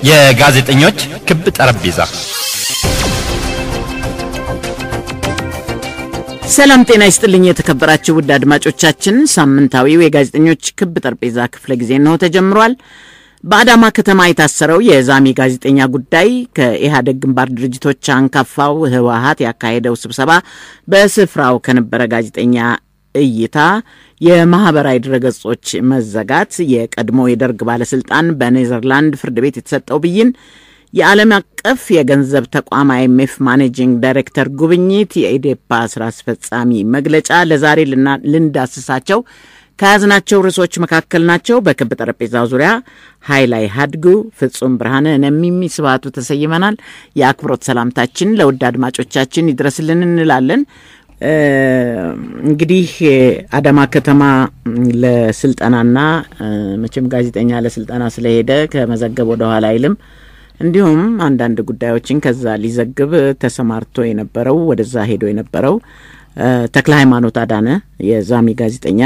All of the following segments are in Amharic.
የጋዜጠኞች ክብ ጠረጴዛ ሰላም ጤና ይስጥልኝ የተከበራችሁ ውድ አድማጮቻችን፣ ሳምንታዊው የጋዜጠኞች ክብ ጠረጴዛ ክፍለ ጊዜ ነው ተጀምሯል። በአዳማ ከተማ የታሰረው የዛሚ ጋዜጠኛ ጉዳይ ከኢህአዴግ ግንባር ድርጅቶች አንጋፋው ህወሀት ያካሄደው ስብሰባ በስፍራው ከነበረ ጋዜጠኛ እይታ፣ የማህበራዊ ድረገጾች መዘጋት፣ የቀድሞ የደርግ ባለስልጣን በኔዘርላንድ ፍርድ ቤት የተሰጠው ብይን፣ የዓለም አቀፍ የገንዘብ ተቋም አይኤምኤፍ ማኔጂንግ ዳይሬክተር ጉብኝት፣ የኢዴፓ ስራ አስፈጻሚ መግለጫ ለዛሬ ልንዳስሳቸው ከያዝናቸው ርዕሶች መካከል ናቸው። በክብ ጠረጴዛ ዙሪያ ሀይላይ ሀድጉ፣ ፍጹም ብርሃነ፣ ነሚሚ ስብሃቱ ተሰይመናል። የአክብሮት ሰላምታችን ለውድ አድማጮቻችን ይድረስልን እንላለን። እንግዲህ አዳማ ከተማ ለስልጠናና መቼም ጋዜጠኛ ለስልጠና ስለሄደ ከመዘገብ ወደ ኋላ አይልም። እንዲሁም አንዳንድ ጉዳዮችን ከዛ ሊዘግብ ተሰማርቶ የነበረው ወደዛ ሄዶ የነበረው ተክለ ሃይማኖት አዳነ የዛሚ ጋዜጠኛ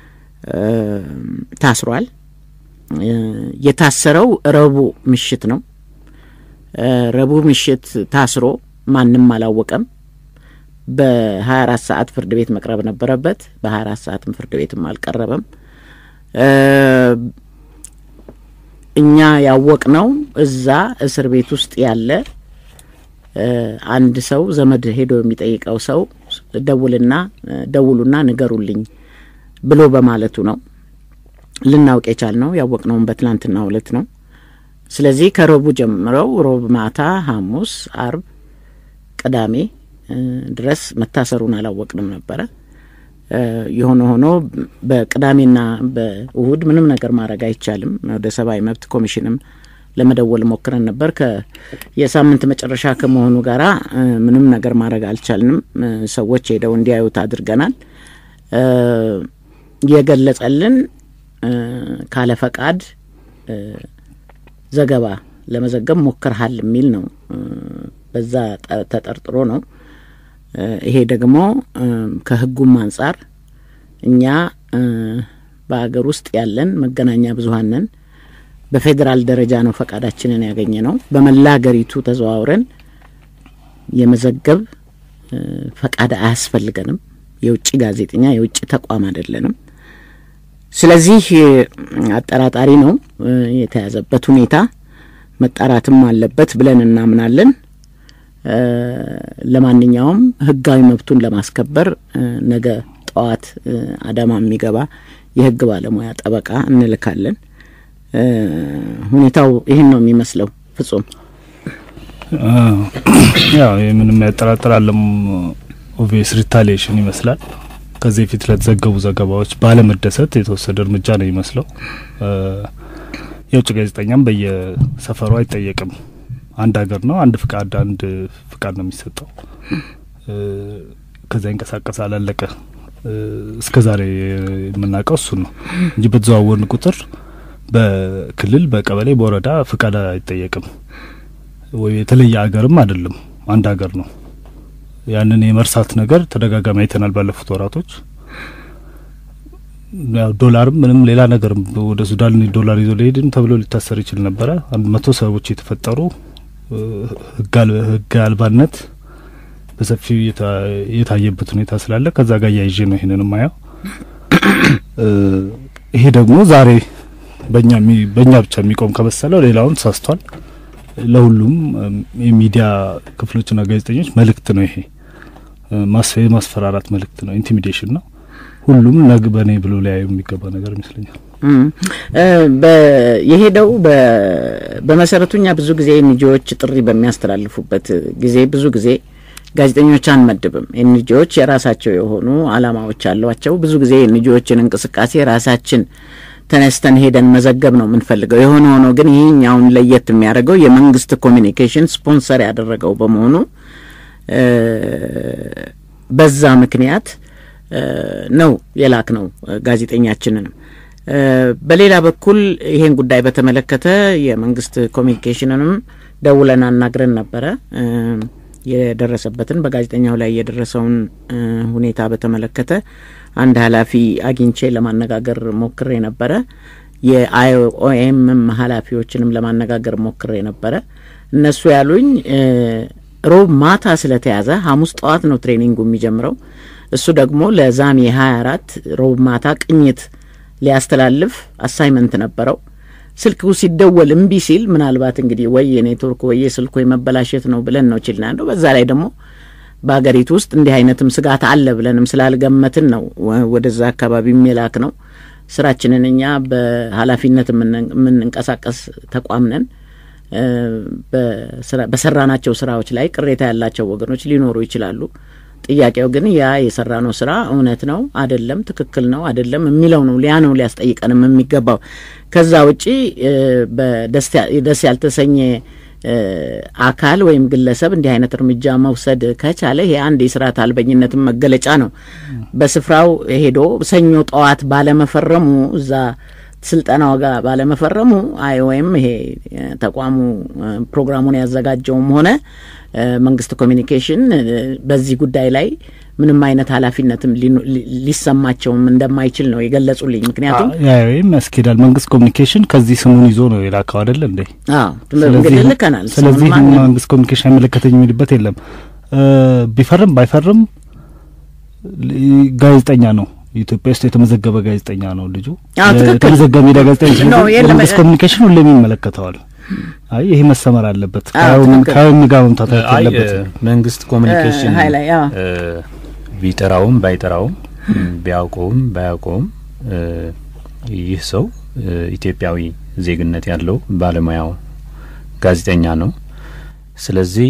ታስሯል። የታሰረው ረቡዕ ምሽት ነው። ረቡዕ ምሽት ታስሮ ማንም አላወቀም። በ24 ሰዓት ፍርድ ቤት መቅረብ ነበረበት። በ24 ሰዓትም ፍርድ ቤትም አልቀረበም። እኛ ያወቅ ነው እዛ እስር ቤት ውስጥ ያለ አንድ ሰው ዘመድ ሄዶ የሚጠይቀው ሰው ደውልና ደውሉና ንገሩልኝ ብሎ በማለቱ ነው ልናውቅ የቻል ነው። ያወቅነውም በትላንትናው ዕለት ነው። ስለዚህ ከረቡ ጀምረው ሮብ ማታ፣ ሐሙስ፣ አርብ፣ ቅዳሜ ድረስ መታሰሩን አላወቅንም ነበረ። የሆነ ሆኖ በቅዳሜና በእሁድ ምንም ነገር ማድረግ አይቻልም። ወደ ሰብአዊ መብት ኮሚሽንም ለመደወል ሞክረን ነበር። የሳምንት መጨረሻ ከመሆኑ ጋራ ምንም ነገር ማድረግ አልቻልንም። ሰዎች ሄደው እንዲያዩት አድርገናል። የገለጸልን ካለ ፈቃድ ዘገባ ለመዘገብ ሞክርሃል የሚል ነው። በዛ ተጠርጥሮ ነው። ይሄ ደግሞ ከሕጉም አንጻር እኛ በሀገር ውስጥ ያለን መገናኛ ብዙኃን ነን። በፌዴራል ደረጃ ነው ፈቃዳችንን ያገኘ ነው። በመላ ሀገሪቱ ተዘዋውረን የመዘገብ ፈቃድ አያስፈልገንም። የውጭ ጋዜጠኛ የውጭ ተቋም አይደለንም። ስለዚህ አጠራጣሪ ነው። የተያዘበት ሁኔታ መጣራትም አለበት ብለን እናምናለን። ለማንኛውም ህጋዊ መብቱን ለማስከበር ነገ ጠዋት አዳማ የሚገባ የህግ ባለሙያ ጠበቃ እንልካለን። ሁኔታው ይህን ነው የሚመስለው። ፍጹም ያው ምንም ያጠራጥራለም። ኦቪየስ ሪታሊዬሽን ይመስላል። ከዚህ ፊት ለተዘገቡ ዘገባዎች ባለመደሰት የተወሰደ እርምጃ ነው ይመስለው። የውጭ ጋዜጠኛም በየሰፈሩ አይጠየቅም። አንድ ሀገር ነው፣ አንድ ፍቃድ አንድ ፍቃድ ነው የሚሰጠው። ከዛ ይንቀሳቀሳል፣ አለቀ። እስከ ዛሬ የምናውቀው እሱን ነው እንጂ በተዘዋወርን ቁጥር በክልል በቀበሌ በወረዳ ፍቃድ አይጠየቅም። ወይ የተለየ ሀገርም አይደለም፣ አንድ ሀገር ነው። ያንን የመርሳት ነገር ተደጋጋሚ አይተናል ባለፉት ወራቶች። ዶላርም ምንም ሌላ ነገርም ወደ ሱዳን ዶላር ይዞ ሊሄድም ተብሎ ሊታሰር ይችል ነበረ። አንድ መቶ ሰዎች የተፈጠሩ ህግ አልባነት በሰፊው የታየበት ሁኔታ ስላለ ከዛ ጋር እያይዤ ነው ይህንን ማየው። ይሄ ደግሞ ዛሬ በእኛ በእኛ ብቻ የሚቆም ከመሰለው ሌላውን ተሳስቷል። ለሁሉም የሚዲያ ክፍሎችና ጋዜጠኞች መልእክት ነው ይሄ ማስፈራራት መልእክት ነው፣ ኢንቲሚዴሽን ነው። ሁሉም ነግ በእኔ ብሎ ሊያዩ የሚገባ ነገር ይመስለኛል። የሄደው በመሰረቱ እኛ ብዙ ጊዜ ኤንጂዎች ጥሪ በሚያስተላልፉበት ጊዜ ብዙ ጊዜ ጋዜጠኞች አንመድብም። ኤንጂዎች የራሳቸው የሆኑ አላማዎች አሏቸው። ብዙ ጊዜ ኤንጂዎችን እንቅስቃሴ ራሳችን ተነስተን ሄደን መዘገብ ነው የምንፈልገው። የሆነ ሆኖ ግን ይህኛውን ለየት የሚያደርገው የመንግስት ኮሚኒኬሽን ስፖንሰር ያደረገው በመሆኑ በዛ ምክንያት ነው የላክ ነው ጋዜጠኛችንንም። በሌላ በኩል ይሄን ጉዳይ በተመለከተ የመንግስት ኮሚኒኬሽንንም ደውለን አናግረን ነበረ። የደረሰበትን በጋዜጠኛው ላይ የደረሰውን ሁኔታ በተመለከተ አንድ ኃላፊ አግኝቼ ለማነጋገር ሞክሬ ነበረ። የአይኦኤምም ኃላፊዎችንም ለማነጋገር ሞክሬ ነበረ። እነሱ ያሉኝ ሮብ ማታ ስለተያዘ ሐሙስ ጠዋት ነው ትሬኒንጉ የሚጀምረው። እሱ ደግሞ ለዛሚ ሀያ አራት ሮብ ማታ ቅኝት ሊያስተላልፍ አሳይመንት ነበረው። ስልኩ ሲደወል እምቢ ሲል ምናልባት እንግዲህ ወይ የኔትወርክ ወይ የስልኩ የመበላሸት ነው ብለን ነው ችልና ያለው። በዛ ላይ ደግሞ በሀገሪቱ ውስጥ እንዲህ አይነትም ስጋት አለ ብለንም ስላልገመትን ነው ወደዛ አካባቢ የሚላክ ነው። ስራችንን እኛ በኃላፊነት የምንንቀሳቀስ ተቋም ነን። በሰራናቸው ስራዎች ላይ ቅሬታ ያላቸው ወገኖች ሊኖሩ ይችላሉ። ጥያቄው ግን ያ የሰራነው ስራ እውነት ነው አደለም፣ ትክክል ነው አደለም የሚለው ነው። ሊያ ነው ሊያስጠይቀንም የሚገባው። ከዛ ውጪ ደስ ያልተሰኘ አካል ወይም ግለሰብ እንዲህ አይነት እርምጃ መውሰድ ከቻለ ይሄ አንድ የስርዓት አልበኝነትም መገለጫ ነው። በስፍራው ሄዶ ሰኞ ጠዋት ባለመፈረሙ እዛ ስልጠናው ጋር ባለመፈረሙ አይ ወይም ይሄ ተቋሙ ፕሮግራሙን ያዘጋጀውም ሆነ መንግስት ኮሚኒኬሽን በዚህ ጉዳይ ላይ ምንም አይነት ኃላፊነትም ሊሰማቸውም እንደማይችል ነው የገለጹልኝ። ምክንያቱም ወይም ያስኬዳል መንግስት ኮሚኒኬሽን ከዚህ ስሙን ይዞ ነው የላከው አይደለ እንዴ? እንግዲህ ልከናል። ስለዚህ መንግስት ኮሚኒኬሽን አይመለከተኝ የሚልበት የለም። ቢፈርም ባይፈርም ጋዜጠኛ ነው። ኢትዮጵያ ውስጥ የተመዘገበ ጋዜጠኛ ነው ልጁ። የተመዘገበ ሜዲያ ጋዜጠኛ መንግስት ኮሚኒኬሽን ሁሌም ይመለከተዋል። አይ ይሄ መሰመር አለበት። ከአይን ጋር መምታት አለበት። መንግስት ኮሚኒኬሽን ቢጠራውም ባይጠራውም ቢያውቀውም ባያውቀውም ይህ ሰው ኢትዮጵያዊ ዜግነት ያለው ባለሙያው ጋዜጠኛ ነው። ስለዚህ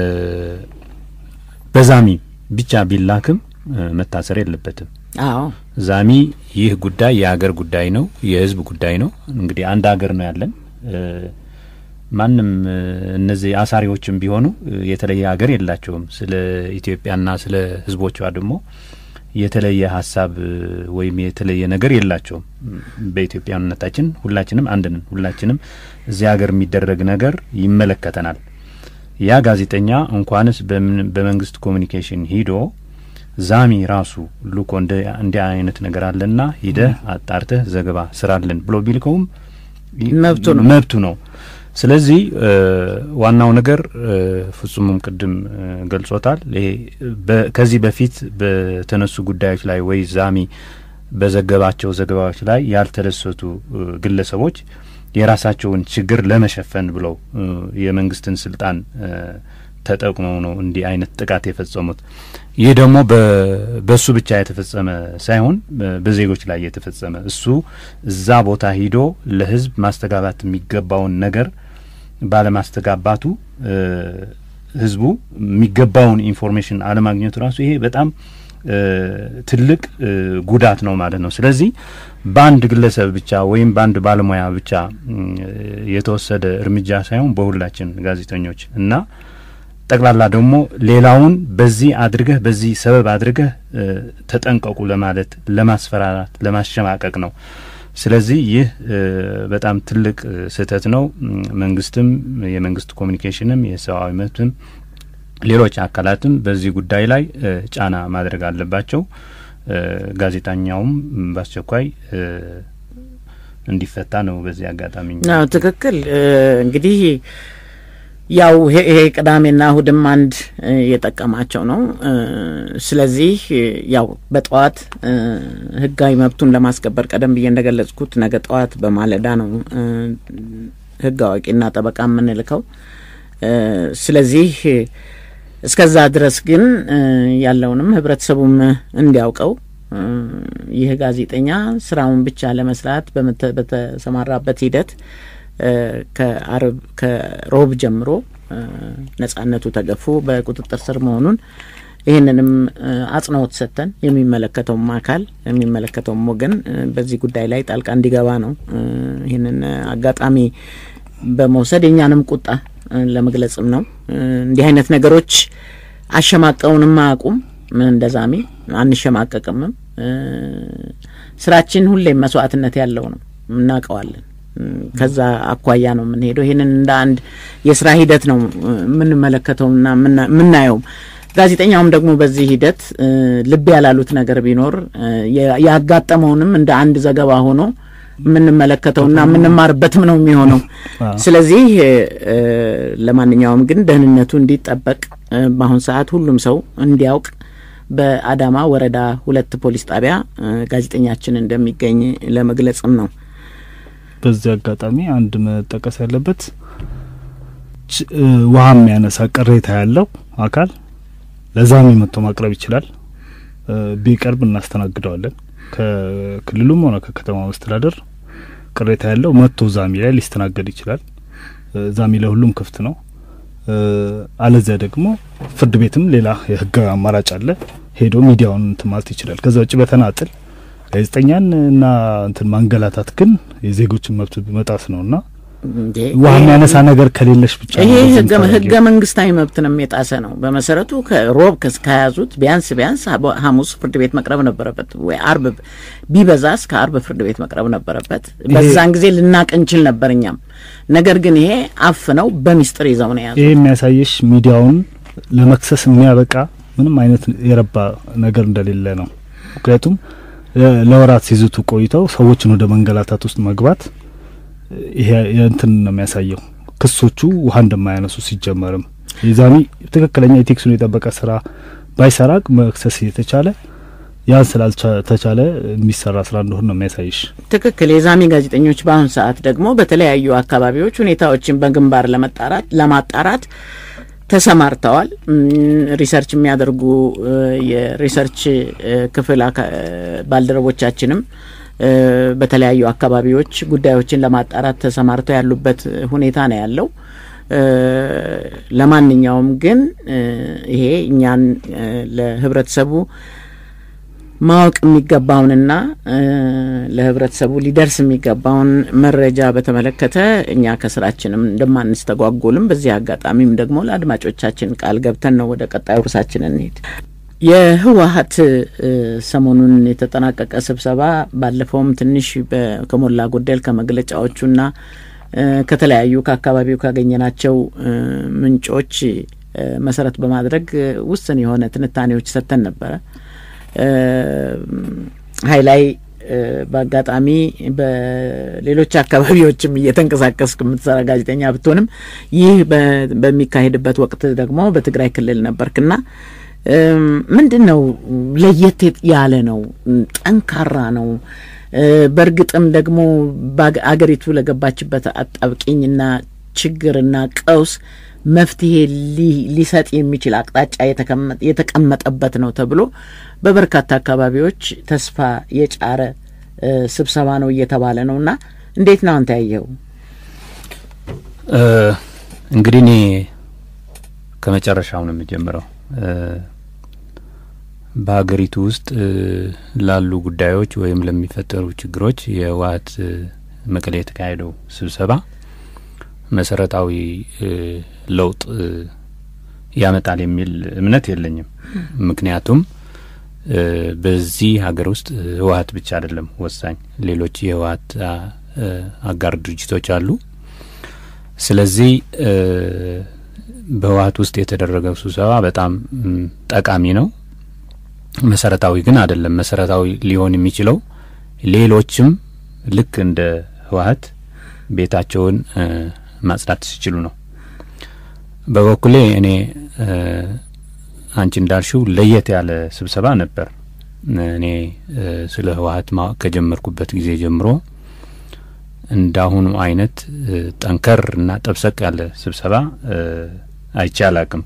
በዛሚ ብቻ ቢላክም መታሰር የለበትም። አዎ ዛሚ ይህ ጉዳይ የሀገር ጉዳይ ነው፣ የህዝብ ጉዳይ ነው። እንግዲህ አንድ ሀገር ነው ያለን። ማንም እነዚህ አሳሪዎችም ቢሆኑ የተለየ ሀገር የላቸውም። ስለ ኢትዮጵያና ስለ ህዝቦቿ ደግሞ የተለየ ሀሳብ ወይም የተለየ ነገር የላቸውም። በኢትዮጵያዊነታችን ሁላችንም አንድ ነን። ሁላችንም እዚህ ሀገር የሚደረግ ነገር ይመለከተናል። ያ ጋዜጠኛ እንኳንስ በመንግስት ኮሚኒኬሽን ሂዶ ዛሚ ራሱ ልኮ እንዲህ አይነት ነገር አለና ሂደህ አጣርተህ ዘገባ ስራለን ብሎ ቢልከውም መብቱ ነው መብቱ ነው። ስለዚህ ዋናው ነገር ፍጹምም ቅድም ገልጾታል። ይሄ ከዚህ በፊት በተነሱ ጉዳዮች ላይ ወይ ዛሚ በዘገባቸው ዘገባዎች ላይ ያልተደሰቱ ግለሰቦች የራሳቸውን ችግር ለመሸፈን ብለው የመንግስትን ስልጣን ተጠቅመው ነው እንዲህ አይነት ጥቃት የፈጸሙት። ይህ ደግሞ በእሱ ብቻ የተፈጸመ ሳይሆን በዜጎች ላይ የተፈጸመ እሱ እዛ ቦታ ሂዶ ለህዝብ ማስተጋባት የሚገባውን ነገር ባለማስተጋባቱ ህዝቡ የሚገባውን ኢንፎርሜሽን አለማግኘቱ ራሱ ይሄ በጣም ትልቅ ጉዳት ነው ማለት ነው። ስለዚህ በአንድ ግለሰብ ብቻ ወይም በአንድ ባለሙያ ብቻ የተወሰደ እርምጃ ሳይሆን በሁላችን ጋዜጠኞች እና ጠቅላላ ደግሞ ሌላውን በዚህ አድርገህ በዚህ ሰበብ አድርገህ ተጠንቀቁ ለማለት ለማስፈራራት፣ ለማሸማቀቅ ነው። ስለዚህ ይህ በጣም ትልቅ ስህተት ነው። መንግስትም፣ የመንግስት ኮሚኒኬሽንም፣ የሰብአዊ መብትም ሌሎች አካላትም በዚህ ጉዳይ ላይ ጫና ማድረግ አለባቸው። ጋዜጠኛውም በአስቸኳይ እንዲፈታ ነው በዚህ አጋጣሚ። ትክክል እንግዲህ ያው ይሄ ቅዳሜና እሁድም አንድ የጠቀማቸው ነው። ስለዚህ ያው በጠዋት ህጋዊ መብቱን ለማስከበር ቀደም ብዬ እንደገለጽኩት ነገ ጠዋት በማለዳ ነው ህግ አዋቂና ጠበቃ የምንልከው። ስለዚህ እስከዛ ድረስ ግን ያለውንም ህብረተሰቡም እንዲያውቀው ይህ ጋዜጠኛ ስራውን ብቻ ለመስራት በተሰማራበት ሂደት ከአርብ ከሮብ ጀምሮ ነጻነቱ ተገፎ በቁጥጥር ስር መሆኑን ይህንንም አጽንኦት ሰጥተን የሚመለከተውም አካል የሚመለከተውም ወገን በዚህ ጉዳይ ላይ ጣልቃ እንዲገባ ነው። ይህንን አጋጣሚ በመውሰድ የእኛንም ቁጣ ለመግለጽም ነው። እንዲህ አይነት ነገሮች አሸማቀውንም አያውቁም። እንደዛሜ አንሸማቀቅምም። ስራችን ሁሌም መስዋዕትነት ያለው ነው፣ እናውቀዋለን። ከዛ አኳያ ነው የምንሄደው። ይህንን እንደ አንድ የስራ ሂደት ነው የምንመለከተውና የምናየውም። ጋዜጠኛውም ደግሞ በዚህ ሂደት ልብ ያላሉት ነገር ቢኖር ያጋጠመውንም እንደ አንድ ዘገባ ሆኖ የምንመለከተውና የምንማርበትም ነው የሚሆነው። ስለዚህ ለማንኛውም ግን ደህንነቱ እንዲጠበቅ በአሁን ሰዓት ሁሉም ሰው እንዲያውቅ በአዳማ ወረዳ ሁለት ፖሊስ ጣቢያ ጋዜጠኛችን እንደሚገኝ ለመግለጽም ነው። በዚህ አጋጣሚ አንድ መጠቀስ ያለበት ውሃ የሚያነሳ ቅሬታ ያለው አካል ለዛሚ መጥቶ ማቅረብ ይችላል። ቢቀርብ እናስተናግደዋለን። ከክልሉም ሆነ ከከተማ መስተዳደር ቅሬታ ያለው መጥቶ ዛሚ ላይ ሊስተናገድ ይችላል። ዛሚ ለሁሉም ክፍት ነው። አለዚያ ደግሞ ፍርድ ቤትም ሌላ የህግ አማራጭ አለ። ሄዶ ሚዲያውን እንትን ማለት ይችላል። ከዛ ውጭ በተናጥል ጋዜጠኛን እና እንትን ማንገላታት ግን የዜጎችን መብት መጣስ ነውና ውሃ የሚያነሳ ነገር ከሌለሽ ብቻ ይሄ ህገ መንግስታዊ መብትንም የጣሰ ነው። በመሰረቱ ከሮብ ከያዙት ቢያንስ ቢያንስ ሐሙስ ፍርድ ቤት መቅረብ ነበረበት፣ ወይ አርብ ቢበዛ እስከ አርብ ፍርድ ቤት መቅረብ ነበረበት። በዛን ጊዜ ልናቅ እንችል ነበር እኛም። ነገር ግን ይሄ አፍ ነው በሚስጥር ይዘው ነው የያዙት። ይሄ የሚያሳየሽ ሚዲያውን ለመክሰስ የሚያበቃ ምንም አይነት የረባ ነገር እንደሌለ ነው። ምክንያቱም ለወራት ሲዝቱ ቆይተው ሰዎችን ወደ መንገላታት ውስጥ መግባት ይሄ እንትን ነው የሚያሳየው። ክሶቹ ውሃ እንደማያነሱ ሲጀመርም የዛሚ ትክክለኛ የቴክሱን የጠበቀ ስራ ባይሰራ መክሰስ እየተቻለ ያን ስላልተቻለ የሚሰራ ስራ እንደሆነ ነው የሚያሳይሽ። ትክክል። የዛሚ ጋዜጠኞች በአሁኑ ሰዓት ደግሞ በተለያዩ አካባቢዎች ሁኔታዎችን በግንባር ለመጣራት ለማጣራት ተሰማርተዋል። ሪሰርች የሚያደርጉ የሪሰርች ክፍል ባልደረቦቻችንም በተለያዩ አካባቢዎች ጉዳዮችን ለማጣራት ተሰማርተው ያሉበት ሁኔታ ነው ያለው። ለማንኛውም ግን ይሄ እኛን ለህብረተሰቡ ማወቅ የሚገባውንና ለህብረተሰቡ ሊደርስ የሚገባውን መረጃ በተመለከተ እኛ ከስራችንም እንደማንስተጓጎልም በዚህ አጋጣሚም ደግሞ ለአድማጮቻችን ቃል ገብተን ነው ወደ ቀጣዩ ርዕሳችን እንሄድ። የህወሀት ሰሞኑን የተጠናቀቀ ስብሰባ ባለፈውም ትንሽ ከሞላ ጎደል ከመግለጫዎቹና ከተለያዩ ከአካባቢው ካገኘናቸው ምንጮች መሰረት በማድረግ ውስን የሆነ ትንታኔዎች ሰጥተን ነበረ። ሀይ ላይ በአጋጣሚ በሌሎች አካባቢዎችም እየተንቀሳቀስክ የምትሰራ ጋዜጠኛ ብትሆንም ይህ በሚካሄድበት ወቅት ደግሞ በትግራይ ክልል ነበርክና ምንድን ነው ለየት ያለ ነው? ጠንካራ ነው። በእርግጥም ደግሞ አገሪቱ ለገባችበት አጣብቂኝና ችግርና ቀውስ መፍትሄ ሊሰጥ የሚችል አቅጣጫ የተቀመጠበት ነው ተብሎ በበርካታ አካባቢዎች ተስፋ የጫረ ስብሰባ ነው እየተባለ ነው እና እንዴት ነው አንተ ያየኸው? እንግዲህ እኔ ከመጨረሻው ነው የምጀምረው። በሀገሪቱ ውስጥ ላሉ ጉዳዮች ወይም ለሚፈጠሩ ችግሮች የህወሀት መቀሌ የተካሄደው ስብሰባ መሰረታዊ ለውጥ ያመጣል የሚል እምነት የለኝም። ምክንያቱም በዚህ ሀገር ውስጥ ህወሀት ብቻ አይደለም ወሳኝ፣ ሌሎች የህወሀት አጋር ድርጅቶች አሉ። ስለዚህ በህወሀት ውስጥ የተደረገው ስብሰባ በጣም ጠቃሚ ነው። መሰረታዊ ግን አይደለም። መሰረታዊ ሊሆን የሚችለው ሌሎችም ልክ እንደ ህወሀት ቤታቸውን ማጽዳት ሲችሉ ነው። በበኩሌ እኔ አንቺ እንዳልሽው ለየት ያለ ስብሰባ ነበር። እኔ ስለ ህወሀት ማወቅ ከጀመርኩበት ጊዜ ጀምሮ እንዳሁኑ አይነት ጠንከር እና ጠብሰቅ ያለ ስብሰባ አይቼ አላቅም።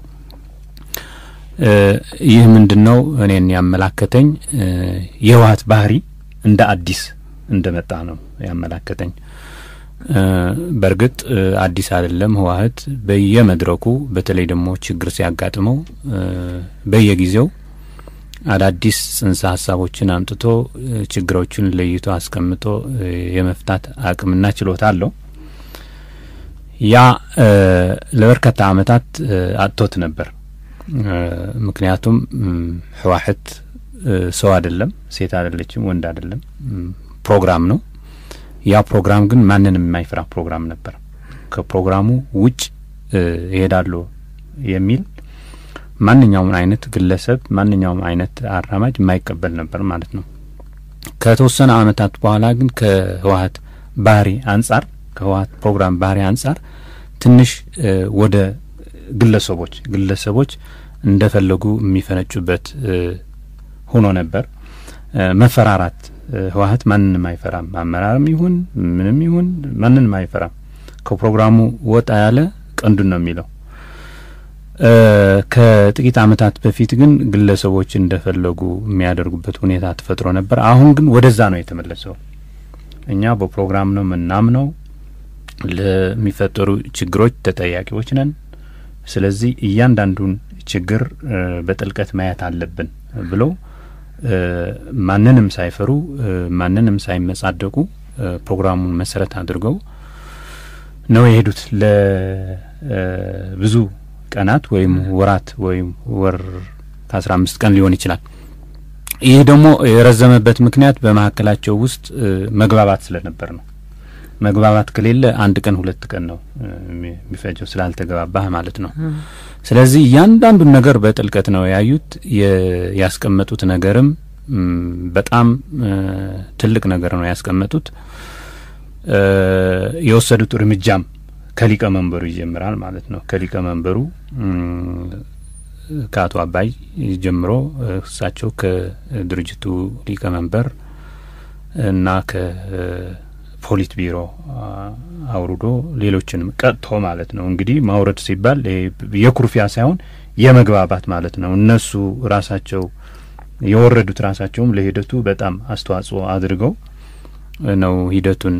ይህ ምንድን ነው እኔን ያመላከተኝ የህወሀት ባህሪ እንደ አዲስ እንደመጣ ነው ያመላከተኝ። በእርግጥ አዲስ አይደለም። ህወሀት በየመድረኩ በተለይ ደግሞ ችግር ሲያጋጥመው በየጊዜው አዳዲስ ጽንሰ ሀሳቦችን አምጥቶ ችግሮችን ለይቶ አስቀምጦ የመፍታት አቅምና ችሎታ አለው። ያ ለበርካታ አመታት አጥቶት ነበር። ምክንያቱም ህወሀት ሰው አይደለም፣ ሴት አይደለችም፣ ወንድ አይደለም፣ ፕሮግራም ነው። ያ ፕሮግራም ግን ማንንም የማይፈራ ፕሮግራም ነበር። ከፕሮግራሙ ውጭ ይሄዳሉ የሚል ማንኛውም አይነት ግለሰብ ማንኛውም አይነት አራማጅ የማይቀበል ነበር ማለት ነው። ከተወሰነ አመታት በኋላ ግን ከህወሀት ባህሪ አንጻር ከህወሀት ፕሮግራም ባህሪ አንጻር ትንሽ ወደ ግለሰቦች ግለሰቦች እንደፈለጉ የሚፈነጩበት ሆኖ ነበር። መፈራራት ህወሀት ማንንም አይፈራም። አመራርም ይሁን ምንም ይሁን ማንንም አይፈራም። ከፕሮግራሙ ወጣ ያለ ቀንዱን ነው የሚለው። ከጥቂት አመታት በፊት ግን ግለሰቦች እንደፈለጉ የሚያደርጉበት ሁኔታ ተፈጥሮ ነበር። አሁን ግን ወደዛ ነው የተመለሰው። እኛ በፕሮግራም ነው ምናምነው፣ ለሚፈጠሩ ችግሮች ተጠያቂዎች ነን። ስለዚህ እያንዳንዱን ችግር በጥልቀት ማየት አለብን ብለው ማንንም ሳይፈሩ ማንንም ሳይመጻደቁ ፕሮግራሙን መሰረት አድርገው ነው የሄዱት ለብዙ ቀናት ወይም ወራት ወይም ወር ከአስራ አምስት ቀን ሊሆን ይችላል። ይህ ደግሞ የረዘመበት ምክንያት በመካከላቸው ውስጥ መግባባት ስለነበር ነው። መግባባት ከሌለ አንድ ቀን ሁለት ቀን ነው የሚፈጀው ስላልተገባባህ ማለት ነው። ስለዚህ እያንዳንዱን ነገር በጥልቀት ነው ያዩት። ያስቀመጡት ነገርም በጣም ትልቅ ነገር ነው ያስቀመጡት። የወሰዱት እርምጃም ከሊቀመንበሩ ይጀምራል ማለት ነው። ከሊቀመንበሩ ከአቶ አባይ ጀምሮ እሳቸው ከድርጅቱ ሊቀመንበር እና ከፖሊት ቢሮ አውርዶ ሌሎችንም ቀጥቶ ማለት ነው። እንግዲህ ማውረድ ሲባል የኩርፊያ ሳይሆን የመግባባት ማለት ነው። እነሱ ራሳቸው የወረዱት ራሳቸውም ለሂደቱ በጣም አስተዋጽኦ አድርገው ነው ሂደቱን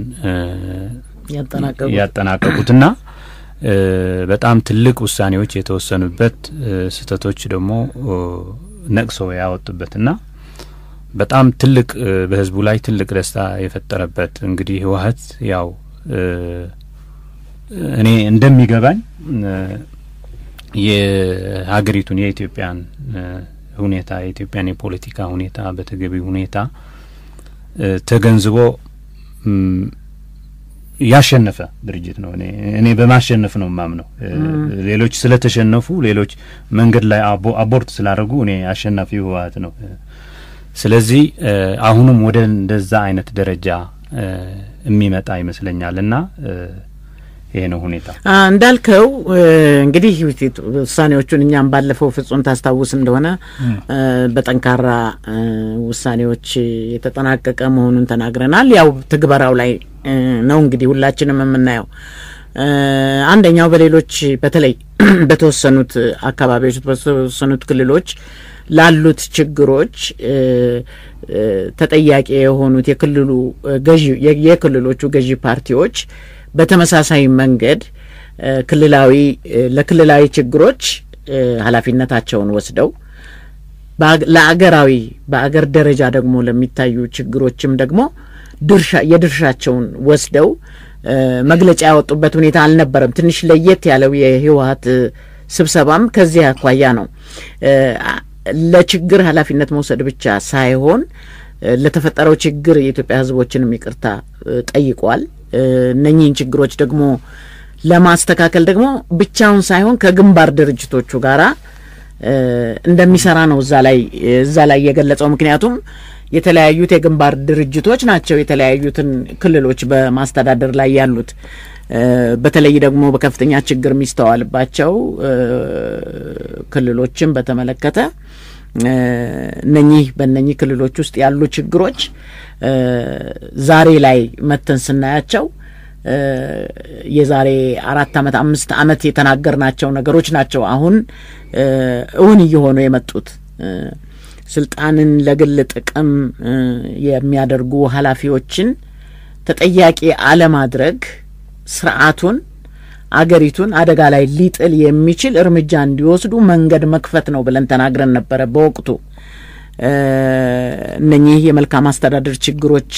ያጠናቀቁትና በጣም ትልቅ ውሳኔዎች የተወሰኑበት ስህተቶች ደግሞ ነቅሰው ያወጡበትና በጣም ትልቅ በህዝቡ ላይ ትልቅ ደስታ የፈጠረበት እንግዲህ ህወሀት ያው እኔ እንደሚገባኝ የሀገሪቱን የኢትዮጵያን ሁኔታ የኢትዮጵያን የፖለቲካ ሁኔታ በተገቢ ሁኔታ ተገንዝቦ ያሸነፈ ድርጅት ነው። እኔ እኔ በማሸነፍ ነው የማምነው። ሌሎች ስለተሸነፉ ሌሎች መንገድ ላይ አቦርት ስላደረጉ እኔ አሸናፊ ህወሀት ነው። ስለዚህ አሁንም ወደ እንደዛ አይነት ደረጃ የሚመጣ ይመስለኛል እና ይሄ ነው ሁኔታ። እንዳልከው እንግዲህ ውሳኔዎቹን እኛም ባለፈው ፍጹም ታስታውስ እንደሆነ በጠንካራ ውሳኔዎች የተጠናቀቀ መሆኑን ተናግረናል። ያው ትግበራው ላይ ነው እንግዲህ ሁላችንም የምናየው። አንደኛው በሌሎች በተለይ በተወሰኑት አካባቢዎች በተወሰኑት ክልሎች ላሉት ችግሮች ተጠያቂ የሆኑት የክልሉ ገዢ የክልሎቹ ገዢ ፓርቲዎች በተመሳሳይ መንገድ ክልላዊ ለክልላዊ ችግሮች ኃላፊነታቸውን ወስደው ለአገራዊ በአገር ደረጃ ደግሞ ለሚታዩ ችግሮችም ደግሞ ድርሻ የድርሻቸውን ወስደው መግለጫ ያወጡበት ሁኔታ አልነበረም። ትንሽ ለየት ያለው የህወሀት ስብሰባም ከዚህ አኳያ ነው። ለችግር ኃላፊነት መውሰድ ብቻ ሳይሆን ለተፈጠረው ችግር የኢትዮጵያ ህዝቦችንም ይቅርታ ጠይቋል። እነኚህን ችግሮች ደግሞ ለማስተካከል ደግሞ ብቻውን ሳይሆን ከግንባር ድርጅቶቹ ጋራ እንደሚሰራ ነው እዛ ላይ እዛ ላይ የገለጸው። ምክንያቱም የተለያዩት የግንባር ድርጅቶች ናቸው የተለያዩትን ክልሎች በማስተዳደር ላይ ያሉት። በተለይ ደግሞ በከፍተኛ ችግር የሚስተዋልባቸው ክልሎችን በተመለከተ እነኚህ በእነኚህ ክልሎች ውስጥ ያሉ ችግሮች ዛሬ ላይ መተን ስናያቸው የዛሬ አራት አመት አምስት አመት የተናገርናቸው ነገሮች ናቸው አሁን እውን እየሆኑ የመጡት። ስልጣንን ለግል ጥቅም የሚያደርጉ ኃላፊዎችን ተጠያቂ አለማድረግ ስርዓቱን አገሪቱን አደጋ ላይ ሊጥል የሚችል እርምጃ እንዲወስዱ መንገድ መክፈት ነው ብለን ተናግረን ነበረ በወቅቱ። እነኚህ የመልካም አስተዳደር ችግሮች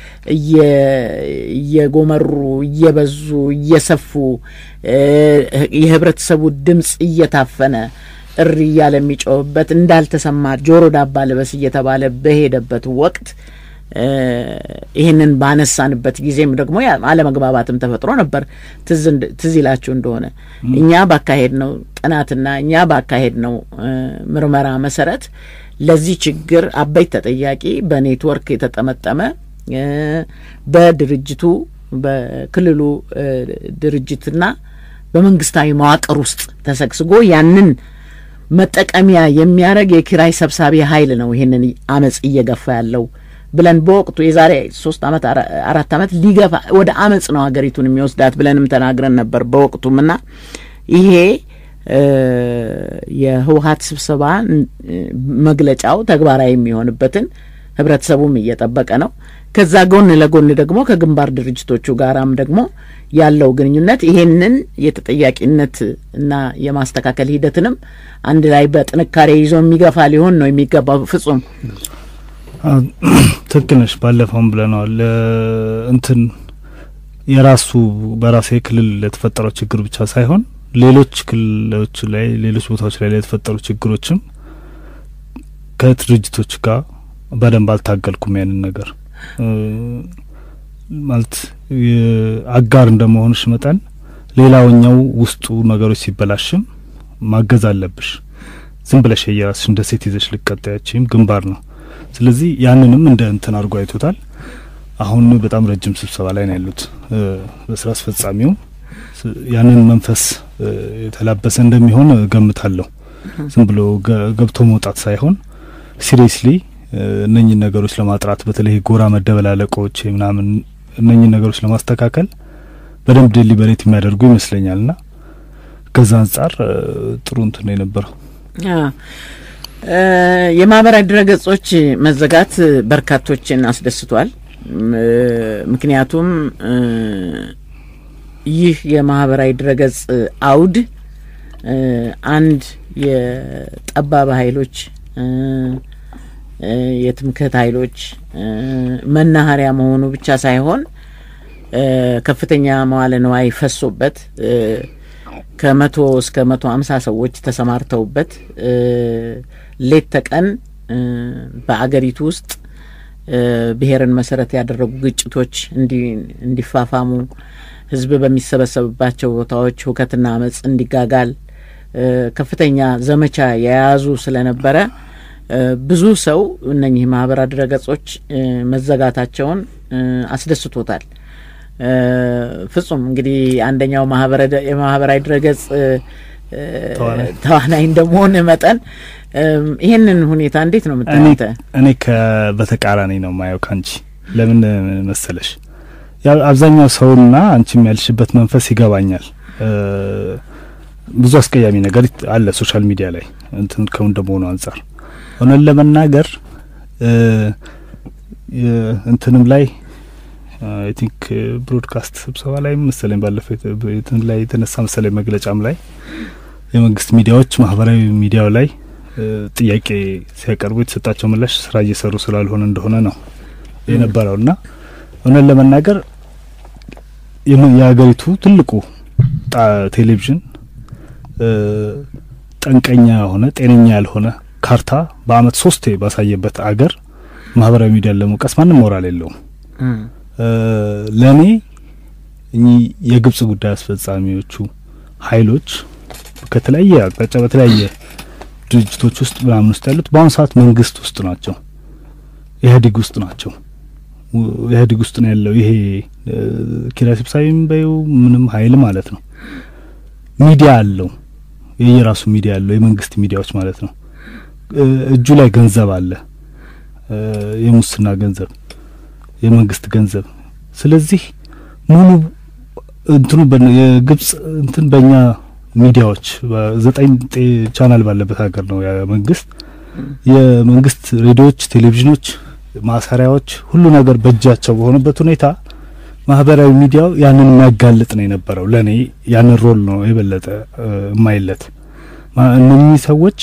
እየጎመሩ እየበዙ እየሰፉ የህብረተሰቡ ድምፅ እየታፈነ እሪ እያለ የሚጮህበት እንዳልተሰማ ጆሮ ዳባ ልበስ እየተባለ በሄደበት ወቅት ይህንን ባነሳንበት ጊዜም ደግሞ አለመግባባትም ተፈጥሮ ነበር። ትዝ ይላችሁ እንደሆነ እኛ ባካሄድ ነው ጥናትና እኛ ባካሄድ ነው ምርመራ መሰረት ለዚህ ችግር አበይት ተጠያቂ በኔትወርክ የተጠመጠመ በድርጅቱ በክልሉ ድርጅትና በመንግስታዊ መዋቅር ውስጥ ተሰግስጎ ያንን መጠቀሚያ የሚያደርግ የኪራይ ሰብሳቢ ኃይል ነው ይህንን አመፅ እየገፋ ያለው ብለን በወቅቱ የዛሬ ሶስት አመት አራት አመት ሊገፋ ወደ አመፅ ነው ሀገሪቱን የሚወስዳት ብለንም ተናግረን ነበር በወቅቱም እና ይሄ የህወሀት ስብሰባ መግለጫው ተግባራዊ የሚሆንበትን ህብረተሰቡም እየጠበቀ ነው። ከዛ ጎን ለጎን ደግሞ ከግንባር ድርጅቶቹ ጋራም ደግሞ ያለው ግንኙነት ይሄንን የተጠያቂነት እና የማስተካከል ሂደትንም አንድ ላይ በጥንካሬ ይዞ የሚገፋ ሊሆን ነው የሚገባው። ፍጹም ትክክል ነሽ። ባለፈውም ብለነዋል። እንትን የራሱ በራሱ የክልል ለተፈጠረው ችግር ብቻ ሳይሆን ሌሎች ክልሎች ላይ ሌሎች ቦታዎች ላይ የተፈጠሩ ችግሮችም ከድርጅቶች ጋር በደንብ አልታገልኩም ያንን ነገር ማለት አጋር እንደመሆንሽ መጠን ሌላውኛው ውስጡ ነገሮች ሲበላሽም ማገዝ አለብሽ። ዝም ብለሽ የራስሽ እንደ ሴት ይዘሽ ልቀጣያችም ግንባር ነው። ስለዚህ ያንንም እንደ እንትን አድርጎ አይቶታል። አሁን በጣም ረጅም ስብሰባ ላይ ነው ያሉት በስራ አስፈጻሚው ያንን መንፈስ የተላበሰ እንደሚሆን ገምታለሁ። ዝም ብሎ ገብቶ መውጣት ሳይሆን ሲሪየስሊ እነኝን ነገሮች ለማጥራት በተለይ ጎራ መደበላለቆች ምናምን እነኝን ነገሮች ለማስተካከል በደንብ ዴሊበሬት የሚያደርጉ ይመስለኛል ና ከዛ አንጻር ጥሩ እንትን ነው የነበረው። የማህበራዊ ድረገጾች መዘጋት በርካቶችን አስደስቷል። ምክንያቱም ይህ የማህበራዊ ድረገጽ አውድ አንድ የጠባብ ኃይሎች የትምክህት ኃይሎች መናኸሪያ መሆኑ ብቻ ሳይሆን ከፍተኛ መዋለ ንዋይ ፈሶበት ከመቶ እስከ መቶ አምሳ ሰዎች ተሰማርተውበት ሌት ተቀን በአገሪቱ ውስጥ ብሔርን መሰረት ያደረጉ ግጭቶች እንዲፋፋሙ ህዝብ በሚሰበሰብባቸው ቦታዎች ሁከትና አመፅ እንዲጋጋል ከፍተኛ ዘመቻ የያዙ ስለነበረ ብዙ ሰው እነኚህ ማህበራዊ ድረገጾች መዘጋታቸውን አስደስቶታል። ፍጹም እንግዲህ አንደኛው የማህበራዊ ድረገጽ ተዋናይ እንደመሆን መጠን ይህንን ሁኔታ እንዴት ነው የምታዩት? እኔ በተቃራኒ ነው ማየው ካንቺ። ለምን መሰለሽ አብዛኛው ሰውና አንቺም ያልሽበት መንፈስ ይገባኛል። ብዙ አስቀያሚ ነገር አለ ሶሻል ሚዲያ ላይ እንትን ከውን እንደመሆኑ አንጻር እውነት ለመናገር እንትንም ላይ አይ ቲንክ ብሮድካስት ስብሰባ ላይ መሰለኝ ባለፈው እንትን ላይ የተነሳ መሰለኝ መግለጫም ላይ የመንግስት ሚዲያዎች ማህበራዊ ሚዲያው ላይ ጥያቄ ሲያቀርቡ የተሰጣቸው ምላሽ ስራ እየሰሩ ስላልሆነ እንደሆነ ነው የነበረውና እውነት ለመናገር የሀገሪቱ ትልቁ ቴሌቪዥን ጠንቀኛ የሆነ ጤነኛ ያልሆነ ካርታ በአመት ሶስቴ ባሳየበት አገር ማህበራዊ ሚዲያን ለመውቀስ ማንም ሞራል የለውም። ለእኔ እኚህ የግብጽ ጉዳይ አስፈጻሚዎቹ ኃይሎች ከተለያየ አቅጣጫ በተለያየ ድርጅቶች ውስጥ ምናምን ውስጥ ያሉት በአሁኑ ሰዓት መንግስት ውስጥ ናቸው፣ ኢህአዴግ ውስጥ ናቸው። ኢህአዴግ ውስጥ ነው ያለው ይሄ ኪራይ ሰብሳቢም በይው ምንም ኃይል ማለት ነው። ሚዲያ አለው፣ የየራሱ ሚዲያ አለው፣ የመንግስት ሚዲያዎች ማለት ነው። እጁ ላይ ገንዘብ አለ፣ የሙስና ገንዘብ፣ የመንግስት ገንዘብ። ስለዚህ ሙሉ እንትኑ የግብጽ እንትን በእኛ ሚዲያዎች ዘጠኝ ቻናል ባለበት ሀገር ነው መንግስት የመንግስት ሬዲዮዎች፣ ቴሌቪዥኖች፣ ማሰሪያዎች ሁሉ ነገር በእጃቸው በሆነበት ሁኔታ ማህበራዊ ሚዲያው ያንን የሚያጋልጥ ነው የነበረው። ለእኔ ያንን ሮል ነው የበለጠ የማይለት እነኚህ ሰዎች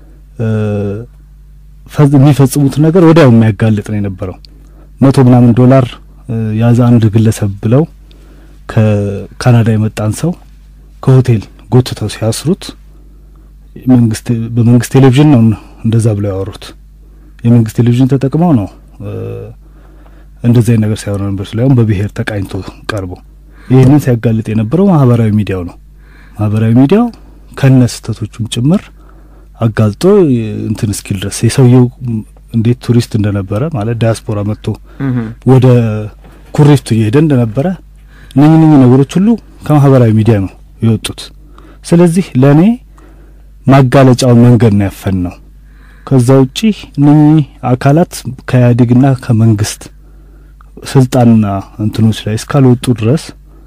የሚፈጽሙት ነገር ወዲያው የሚያጋልጥ ነው የነበረው። መቶ ምናምን ዶላር ያዘ አንድ ግለሰብ ብለው ከካናዳ የመጣን ሰው ከሆቴል ጎትተው ሲያስሩት መንግስት በመንግስት ቴሌቪዥን ነው እንደዛ ብለው ያወሩት። የመንግስት ቴሌቪዥን ተጠቅመው ነው እንደዚህ አይነት ነገር ሳይሆን ነበር ስላይሆን በብሔር ተቃኝቶ ቀርቦ ይህንን ሲያጋልጥ የነበረው ማህበራዊ ሚዲያው ነው። ማህበራዊ ሚዲያው ከነ ስህተቶቹም ጭምር አጋልጦ እንትን እስኪል ድረስ የሰውየው እንዴት ቱሪስት እንደነበረ ማለት ዲያስፖራ መጥቶ ወደ ኩሪፍቱ እየሄደ እንደነበረ እነኚህ እነኚህ ነገሮች ሁሉ ከማህበራዊ ሚዲያ ነው የወጡት። ስለዚህ ለእኔ ማጋለጫውን መንገድ ነው ያፈን ነው። ከዛ ውጪ እነኚህ አካላት ከኢህአዴግና ከመንግስት ስልጣንና እንትኖች ላይ እስካልወጡ ድረስ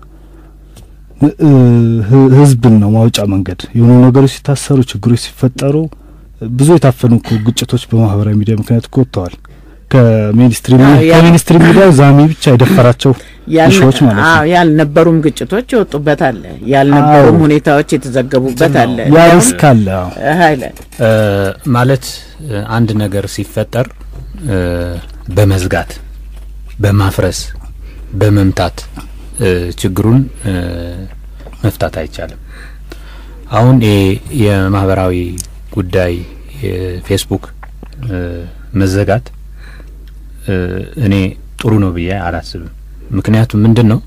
ህዝብን ነው ማውጫ መንገድ የሆኑ ነገሮች ሲታሰሩ፣ ችግሮች ሲፈጠሩ ብዙ የታፈኑ እኮ ግጭቶች በማህበራዊ ሚዲያ ምክንያት እኮ ወጥተዋል። ከሚኒስትሪ ከሚኒስትሪ ሚዲያው ዛሚ ብቻ የደፈራቸው ሾዎች ማለት ነው። ያልነበሩም ግጭቶች የወጡበት አለ፣ ያልነበሩም ሁኔታዎች የተዘገቡበት አለ። ያ ሪስክ አለ ኃይለ ማለት አንድ ነገር ሲፈጠር በመዝጋት በማፍረስ በመምታት ችግሩን መፍታት አይቻልም። አሁን የማህበራዊ ጉዳይ የፌስቡክ መዘጋት እኔ ጥሩ ነው ብዬ አላስብም። ምክንያቱም ምንድን ነው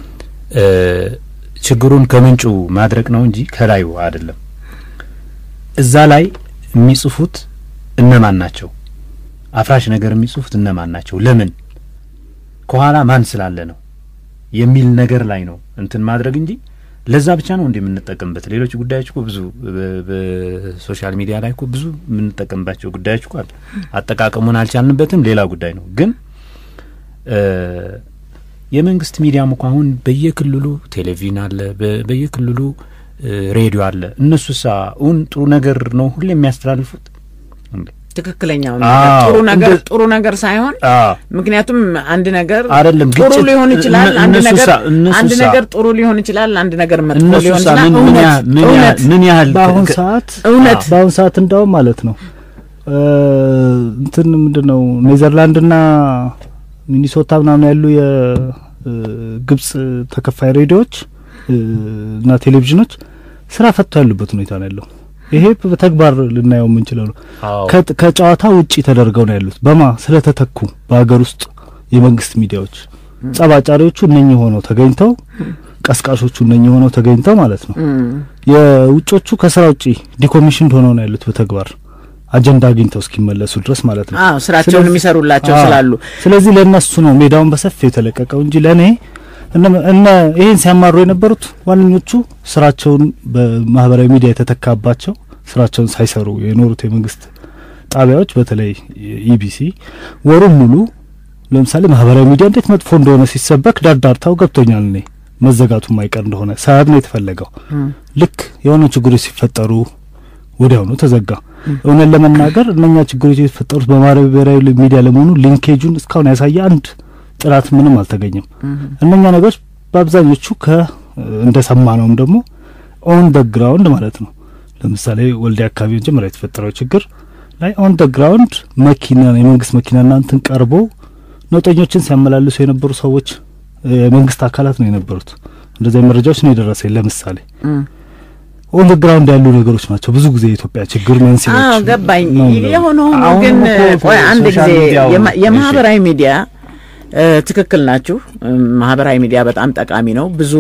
ችግሩን ከምንጩ ማድረቅ ነው እንጂ ከላዩ አይደለም። እዛ ላይ የሚጽፉት እነማን ናቸው? አፍራሽ ነገር የሚጽፉት እነማን ናቸው? ለምን ከኋላ ማን ስላለ ነው የሚል ነገር ላይ ነው እንትን ማድረግ እንጂ ለዛ ብቻ ነው እንዴ የምንጠቀምበት? ሌሎች ጉዳዮች እኮ ብዙ በሶሻል ሚዲያ ላይ እኮ ብዙ የምንጠቀምባቸው ጉዳዮች እኮ አሉ። አጠቃቀሙን አልቻልንበትም፣ ሌላ ጉዳይ ነው። ግን የመንግስት ሚዲያም እኮ አሁን በየክልሉ ቴሌቪዥን አለ፣ በየክልሉ ሬዲዮ አለ። እነሱሳ እውን ጥሩ ነገር ነው ሁሌ የሚያስተላልፉት ትክክለኛው ጥሩ ነገር ጥሩ ነገር ሳይሆን ምክንያቱም አንድ ነገር አይደለም ጥሩ ግጭት ሊሆን ይችላል። አንድ ነገር አንድ ነገር ጥሩ ሊሆን ይችላል። አንድ ነገር መጥፎ ሊሆን ይችላል። እውነት ምን ያህል በአሁን ሰዓት እውነት በአሁን ሰዓት እንዳውም ማለት ነው እንትን ምንድን ነው ኔዘርላንድና ሚኒሶታ ምናምን ያሉ የግብጽ ተከፋይ ሬዲዮዎች እና ቴሌቪዥኖች ስራ ፈጥተው ያሉበት ሁኔታ ነው ያለው። ይሄ በተግባር ልናየው የምንችለው ነው። ከጨዋታ ውጪ ተደርገው ነው ያሉት። በማ ስለተተኩ በሀገር ውስጥ የመንግስት ሚዲያዎች ጸባጫሪዎቹ እነኚህ ሆነው ተገኝተው፣ ቀስቃሾቹ እነኚህ ሆነው ተገኝተው ማለት ነው። የውጮቹ ከስራ ውጪ ዲኮሚሽን ሆነው ነው ያሉት በተግባር አጀንዳ አግኝተው እስኪመለሱ ድረስ ማለት ነው። አዎ ስራቸውን የሚሰሩላቸው ስላሉ ስለዚህ ለእነሱ ነው ሜዳውን በሰፊው የተለቀቀው እንጂ ለእኔ እነ ይህን ሲያማሩ የነበሩት ዋነኞቹ ስራቸውን በማህበራዊ ሚዲያ የተተካባቸው ስራቸውን ሳይሰሩ የኖሩት የመንግስት ጣቢያዎች በተለይ ኢቢሲ ወሩን ሙሉ ለምሳሌ ማህበራዊ ሚዲያ እንዴት መጥፎ እንደሆነ ሲሰበክ ዳርዳርታው ገብቶኛል። እኔ መዘጋቱ ማይቀር እንደሆነ ሰበብ ነው የተፈለገው። ልክ የሆነ ችግሮች ሲፈጠሩ ወዲያውኑ ተዘጋ። እውነት ለመናገር እነኛ ችግሮች የተፈጠሩት በማህበራዊ ሚዲያ ለመሆኑ ሊንኬጁን እስካሁን ያሳየ አንድ ጥራት ምንም አልተገኘም። እነኛ ነገሮች በአብዛኞቹ ከ እንደሰማ ነውም ደግሞ ኦን ደ ግራውንድ ማለት ነው። ለምሳሌ ወልዲያ አካባቢ መጀመሪያ የተፈጠረው ችግር ላይ ኦን ደ ግራውንድ መኪና የመንግስት መኪናና እንትን ቀርቦ ነውጠኞችን ሲያመላልሱ የነበሩ ሰዎች የመንግስት አካላት ነው የነበሩት። እንደዚያ መረጃዎች ነው የደረሰኝ። ለምሳሌ ኦን ደ ግራውንድ ያሉ ነገሮች ናቸው ብዙ ጊዜ የኢትዮጵያ ችግር መንስኤዎች። አዎ ገባኝ። የሆነ ሆኖ ግን ቆይ አንድ ጊዜ የማህበራዊ ሚዲያ ትክክል ናችሁ። ማህበራዊ ሚዲያ በጣም ጠቃሚ ነው። ብዙ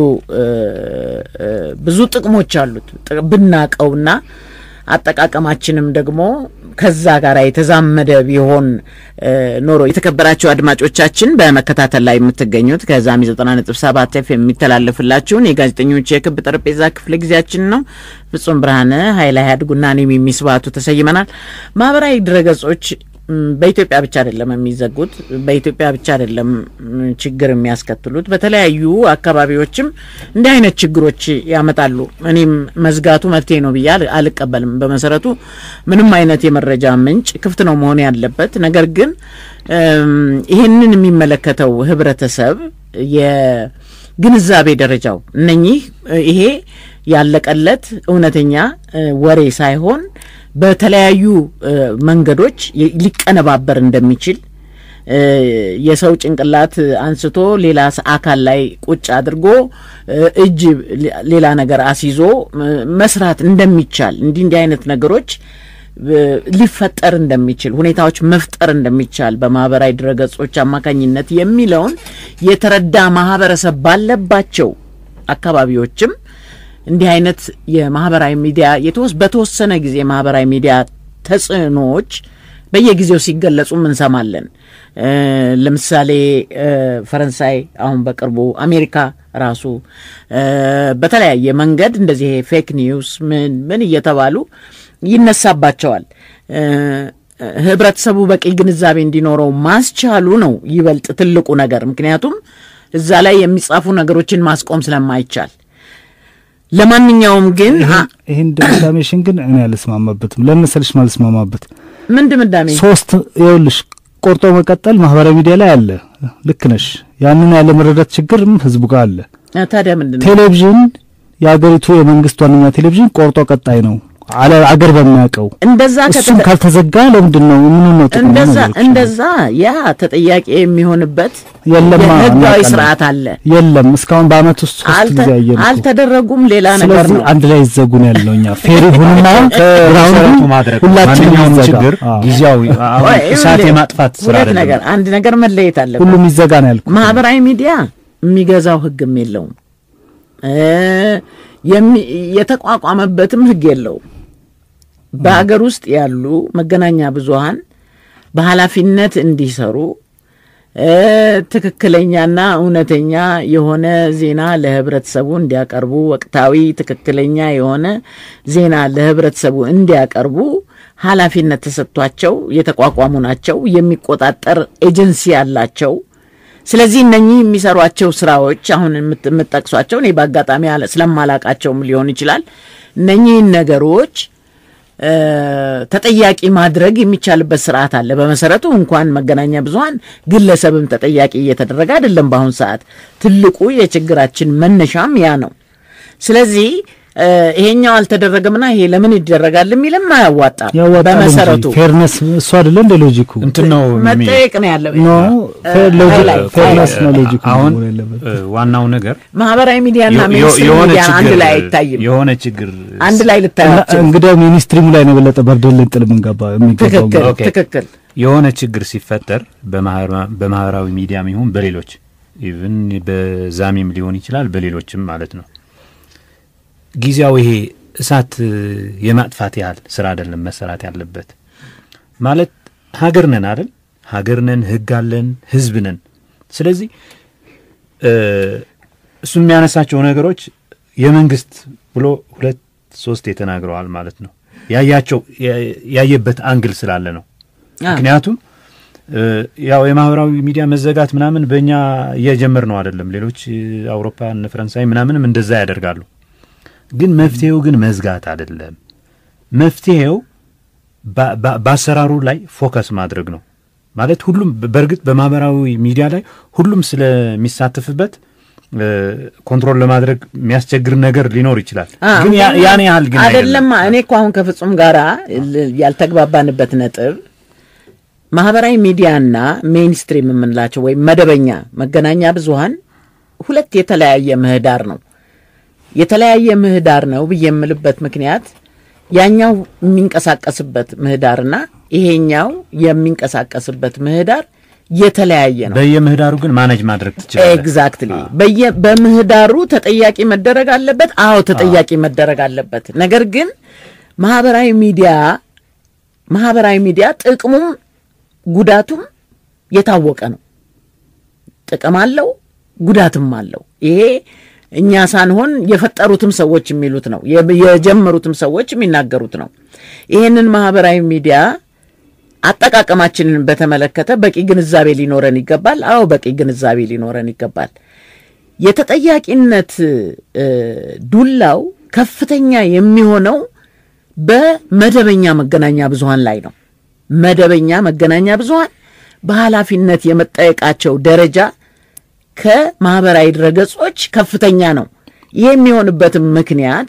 ብዙ ጥቅሞች አሉት ብናቀውና አጠቃቀማችንም ደግሞ ከዛ ጋር የተዛመደ ቢሆን ኖሮ። የተከበራችሁ አድማጮቻችን በመከታተል ላይ የምትገኙት ከዛሚ ዘጠና ነጥብ ሰባት ኤፍ የሚተላለፍላችሁን የጋዜጠኞች የክብ ጠረጴዛ ክፍለ ጊዜያችን ነው። ፍጹም ብርሃነ ኃይለ ያድጉና እኔም የሚስባቱ ተሰይመናል። ማህበራዊ ድረገጾች በኢትዮጵያ ብቻ አይደለም የሚዘጉት፣ በኢትዮጵያ ብቻ አይደለም ችግር የሚያስከትሉት። በተለያዩ አካባቢዎችም እንዲህ አይነት ችግሮች ያመጣሉ። እኔም መዝጋቱ መፍትሄ ነው ብዬ አልቀበልም። በመሰረቱ ምንም አይነት የመረጃ ምንጭ ክፍት ነው መሆን ያለበት። ነገር ግን ይህንን የሚመለከተው ህብረተሰብ የግንዛቤ ደረጃው እነኚህ ይሄ ያለቀለት እውነተኛ ወሬ ሳይሆን በተለያዩ መንገዶች ሊቀነባበር እንደሚችል የሰው ጭንቅላት አንስቶ ሌላ አካል ላይ ቁጭ አድርጎ እጅ ሌላ ነገር አስይዞ መስራት እንደሚቻል እንዲህ እንዲህ አይነት ነገሮች ሊፈጠር እንደሚችል ሁኔታዎች መፍጠር እንደሚቻል በማህበራዊ ድረገጾች አማካኝነት የሚለውን የተረዳ ማህበረሰብ ባለባቸው አካባቢዎችም እንዲህ አይነት የማህበራዊ ሚዲያ የተወስ በተወሰነ ጊዜ የማህበራዊ ሚዲያ ተጽዕኖዎች በየጊዜው ሲገለጹም እንሰማለን። እ፣ ለምሳሌ እ፣ ፈረንሳይ አሁን በቅርቡ አሜሪካ ራሱ እ፣ በተለያየ መንገድ እንደዚህ ፌክ ኒውስ ምን ምን እየተባሉ ይነሳባቸዋል። እ፣ ህብረተሰቡ በቂ ግንዛቤ እንዲኖረው ማስቻሉ ነው ይበልጥ ትልቁ ነገር። ምክንያቱም እዛ ላይ የሚጻፉ ነገሮችን ማስቆም ስለማይቻል ለማንኛውም ግን አ- ይህን ድምዳሜሽን ግን እኔ አልስማማበትም። ለምን መሰለሽ ማልስማማበት ምን ድምዳሜ ሶስት ይኸውልሽ ቆርጦ መቀጠል ማህበራዊ ሚዲያ ላይ አለ። ልክ ነሽ። ያንን ያለ መረዳት ችግርም ህዝቡ ጋር አለ። ታዲያ ምንድን ነው ቴሌቪዥን የሀገሪቱ የመንግስት ዋነኛ ቴሌቪዥን ቆርጦ ቀጣይ ነው አለ አገር በሚያውቀው እንደዛ እሱም ከተደ- ካልተዘጋ ለምንድን ነው ምን ነው ጥቅሙ? እንደዛ ነው ነገሮች። እንደዛ ያ ተጠያቂ የሚሆንበት የለማ የህጋዊ እናውቃለን። ስርዓት አለ። የለም እስካሁን በአመት ውስጥ ሶስት አልተ- ጊዜ አየን እኮ። አልተደረጉም ሌላ ነገር ስለዚህ ነው። አንድ ላይ ይዘጉ ነው ያለው። እኛ ፌር ይሁንና መሰረቱ ግራውንዱ ማድረግ ሁላችንም ማንኛውም ይዘጋ። ችግር አዎ። ጊዜያዊ አሁን ወይ እሳት ይኸውልህ፣ የማጥፋት ስራ ሁለት አይደለም። ነገር አንድ ነገር መለየት አለበት። ሁሉም ይዘጋ ነው ያልኩት። ማህበራዊ ሚዲያ የሚገዛው ህግም የለውም እ የሚ- የተቋቋመበትም ህግ የለውም። በሀገር ውስጥ ያሉ መገናኛ ብዙሃን በኃላፊነት እንዲሰሩ እ ትክክለኛና እውነተኛ የሆነ ዜና ለህብረተሰቡ እንዲያቀርቡ ወቅታዊ ትክክለኛ የሆነ ዜና ለህብረተሰቡ እንዲያቀርቡ ኃላፊነት ተሰጥቷቸው የተቋቋሙ ናቸው። የሚቆጣጠር ኤጀንሲ አላቸው። ስለዚህ እነኚህ የሚሰሯቸው ስራዎች አሁን የምት- የምትጠቅሷቸው እኔ በአጋጣሚ አለ- ስለማላቃቸውም ሊሆን ይችላል። እነኚህን ነገሮች እ፣ ተጠያቂ ማድረግ የሚቻልበት ስርዓት አለ። በመሰረቱ እንኳን መገናኛ ብዙኃን ግለሰብም ተጠያቂ እየተደረገ አይደለም። በአሁን ሰዓት ትልቁ የችግራችን መነሻም ያ ነው። ስለዚህ እ፣ ይሄኛው አልተደረገምና ይሄ ለምን ይደረጋል የሚልም አያዋጣም። ያዋጣል በመሰረቱ እንጂ ፌርነስ እሱ አይደለ እንደ ሎጂኩ እንትን ነው የሚ- መጠየቅ ነው ያለው። ኖ ፌር ሎጂክ ሃይላይት፣ ፌርነስ ሃይላይት። ነው ሎጂኩ አሁን መሆን ያለበት። እ፣ ዋናው ነገር ማህበራዊ ሚዲያና የ- የ- ሜንስትሪም የሆነ ሚዲያ አንድ ችግር ላይ አይታይም። የሆነ ችግር አንድ ላይ ልታያቸው እንግዲያው ሚኒስትሪሙ ላይ ነው የበለጠ በርደን ልንጥል የምንገባ የሚገባው ትክክል ኦኬ። ትክክል የሆነ ችግር ሲፈጠር በማህበራ- በማህበራዊ ሚዲያም ይሁን በሌሎች ኢቭን በዛሚም ሊሆን ይችላል በሌሎችም ማለት ነው ጊዜያዊ ይሄ እሳት እ፣ የማጥፋት ያህል ስራ አይደለም መሰራት ያለበት ማለት ሀገር ነን አይደል ሀገር ነን ህግ አለን ህዝብ ነን ስለዚህ እ፣ እሱ የሚያነሳቸው ነገሮች የመንግስት ብሎ ሁለት ሶስት ተናግረዋል ማለት ነው ያያቸው ያ- ያየበት አንግል ስላለ ነው አ፣ ምክንያቱም እ፣ ያው የማህበራዊ ሚዲያ መዘጋት ምናምን በእኛ እየጀመር ነው አይደለም። ሌሎች እ፣ አውሮፓ እነ ፈረንሳይ ምናምንም እንደዛ ያደርጋሉ። ግን መፍትሄው ግን መዝጋት አይደለም። መፍትሄው በ- በ- በአሰራሩ ላይ ፎከስ ማድረግ ነው ማለት ሁሉም በእርግጥ በማህበራዊ ሚዲያ ላይ ሁሉም ስለሚሳተፍበት እ፣ ኮንትሮል ለማድረግ የሚያስቸግር ነገር ሊኖር ይችላል። አ፣ ግን ያ- ያን ያህል ግን አይደለም። አይደለም። እኔ እኮ አሁን ከፍጹም ጋራ ል- ያልተግባባንበት ነጥብ ማህበራዊ ሚዲያና ሜይንስትሪም የምንላቸው ወይም መደበኛ መገናኛ ብዙሃን ሁለት የተለያየ ምህዳር ነው። የተለያየ ምህዳር ነው ብዬ የምልበት ምክንያት ያኛው የሚንቀሳቀስበት ምህዳርና ይሄኛው የሚንቀሳቀስበት ምህዳር የተለያየ ነው። በየምህዳሩ ግን ማኔጅ ማድረግ ትችላለህ። ኤግዛክትሊ በየ በምህዳሩ ተጠያቂ መደረግ አለበት። አዎ ተጠያቂ መደረግ አለበት። ነገር ግን ማህበራዊ ሚዲያ ማህበራዊ ሚዲያ ጥቅሙም ጉዳቱም የታወቀ ነው። ጥቅም አለው፣ ጉዳትም አለው። ይሄ እኛ ሳንሆን የፈጠሩትም ሰዎች የሚሉት ነው፣ የ- የጀመሩትም ሰዎች የሚናገሩት ነው። ይሄንን ማህበራዊ ሚዲያ አጠቃቀማችንን በተመለከተ በቂ ግንዛቤ ሊኖረን ይገባል። አዎ በቂ ግንዛቤ ሊኖረን ይገባል። የተጠያቂነት እ፣ ዱላው ከፍተኛ የሚሆነው በመደበኛ መገናኛ ብዙሃን ላይ ነው። መደበኛ መገናኛ ብዙሃን በኃላፊነት የመጠየቃቸው ደረጃ ከማህበራዊ ድረገጾች ከፍተኛ ነው። ይህ የሚሆንበትም ምክንያት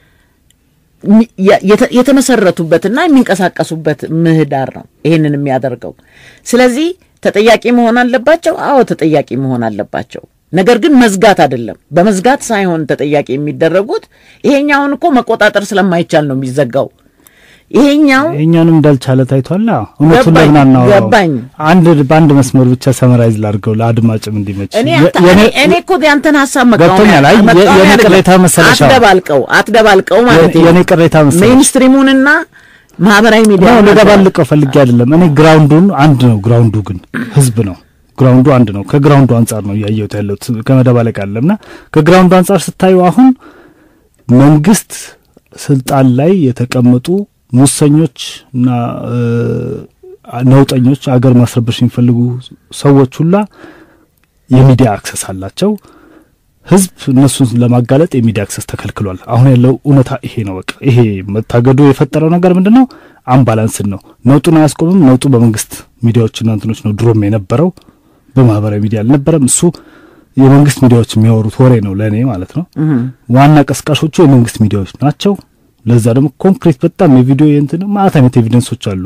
ሚ- የ- የተ- የተመሰረቱበትና የሚንቀሳቀሱበት ምህዳር ነው ይህንን የሚያደርገው። ስለዚህ ተጠያቂ መሆን አለባቸው። አዎ ተጠያቂ መሆን አለባቸው። ነገር ግን መዝጋት አይደለም። በመዝጋት ሳይሆን ተጠያቂ የሚደረጉት ይሄኛውን እኮ መቆጣጠር ስለማይቻል ነው የሚዘጋው። ይሄኛው ይሄኛውንም እንዳልቻለ ታይቷል። እውነቱን ገባኝ፣ ለምን አናወራውም? ገባኝ። አንድ በአንድ መስመር ብቻ ሰመራይዝ ላድርገው ለአድማጭም እንዲመች። እኔ የ- አንተ- የኔ- እኔ እኔ እኮ ያንተን ሀሳብ መቃወም ገብቶኛል። አይ የ- መቃወም የኔ አይደለም። ቅሬታ መሰለሽ አሁን። አትደባልቀው አትደባልቀው ማለት የኔ ቅሬታ መሰለሽ ሜይንስትሪሙንና ማህበራዊ ሚዲያ ነው ልደባልቀው ፈልጌ አይደለም። እኔ ግራውንዱን አንድ ነው። ግራውንዱ ግን ህዝብ ነው። ግራውንዱ አንድ ነው። ከግራውንዱ አንጻር ነው እያየሁት ያለሁት ከመደባለቅ አለምና ከግራውንዱ አንጻር ስታዩ አሁን መንግስት ስልጣን ላይ የተቀመጡ ሙሰኞች እና እ፣ ነውጠኞች አገር ማስረበሽ የሚፈልጉ ሰዎች ሁላ የሚዲያ አክሰስ አላቸው። ህዝብ እነሱን ለማጋለጥ የሚዲያ አክሰስ ተከልክሏል። አሁን ያለው እውነታ ይሄ ነው። በቃ ይሄ መታገዱ የፈጠረው ነገር ምንድን ነው? አምባላንስን ነው። ነውጡን አያስቆምም። ነውጡ በመንግስት ሚዲያዎችና እንትኖች ነው ድሮም የነበረው፣ በማህበራዊ ሚዲያ አልነበረም። እሱ የመንግስት ሚዲያዎች የሚያወሩት ወሬ ነው ለእኔ ማለት ነው። ዋና ቀስቃሾቹ የመንግስት ሚዲያዎች ናቸው። ለዛ ደግሞ ኮንክሪት በጣም የቪዲዮ የእንትን ማለት አይነት ኤቪደንሶች አሉ።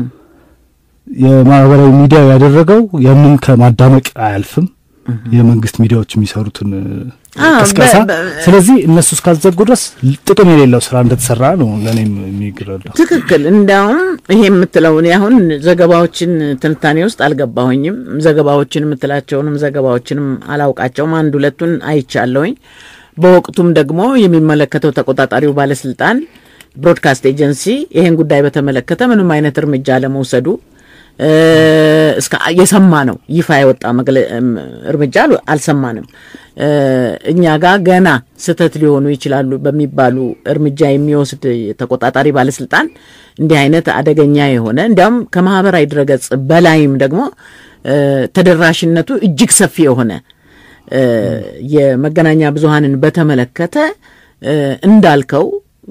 የማህበራዊ ሚዲያ ያደረገው ያንን ከማዳመቅ አያልፍም። የመንግስት ሚዲያዎች የሚሰሩትን አዎ፣ ቅስቀሳ። በ- በ- ስለዚህ እነሱ እስካዘጉ ድረስ ጥቅም የሌለው ስራ እንደተሰራ ነው ለእኔም የሚግረዳው። ትክክል። እንዲያውም ይሄ የምትለው እኔ አሁን ዘገባዎችን ትንታኔ ውስጥ አልገባሁኝም። ዘገባዎችን የምትላቸውንም ዘገባዎችንም አላውቃቸውም። አንድ ሁለቱን አይቻለሁኝ። በወቅቱም ደግሞ የሚመለከተው ተቆጣጣሪው ባለስልጣን ብሮድካስት ኤጀንሲ ይሄን ጉዳይ በተመለከተ ምንም አይነት እርምጃ ለመውሰዱ እ፣ እስከ የሰማ ነው ይፋ የወጣ መግለ- እም፣ እርምጃ አሉ- አልሰማንም። እ፣ እኛ ጋር ገና ስህተት ሊሆኑ ይችላሉ በሚባሉ እርምጃ የሚወስድ ተቆጣጣሪ ባለስልጣን እንዲህ አይነት አደገኛ የሆነ እንዲያውም ከማህበራዊ ድረገጽ በላይም ደግሞ እ፣ ተደራሽነቱ እጅግ ሰፊ የሆነ እ፣ የመገናኛ ብዙሃንን በተመለከተ እ፣ እንዳልከው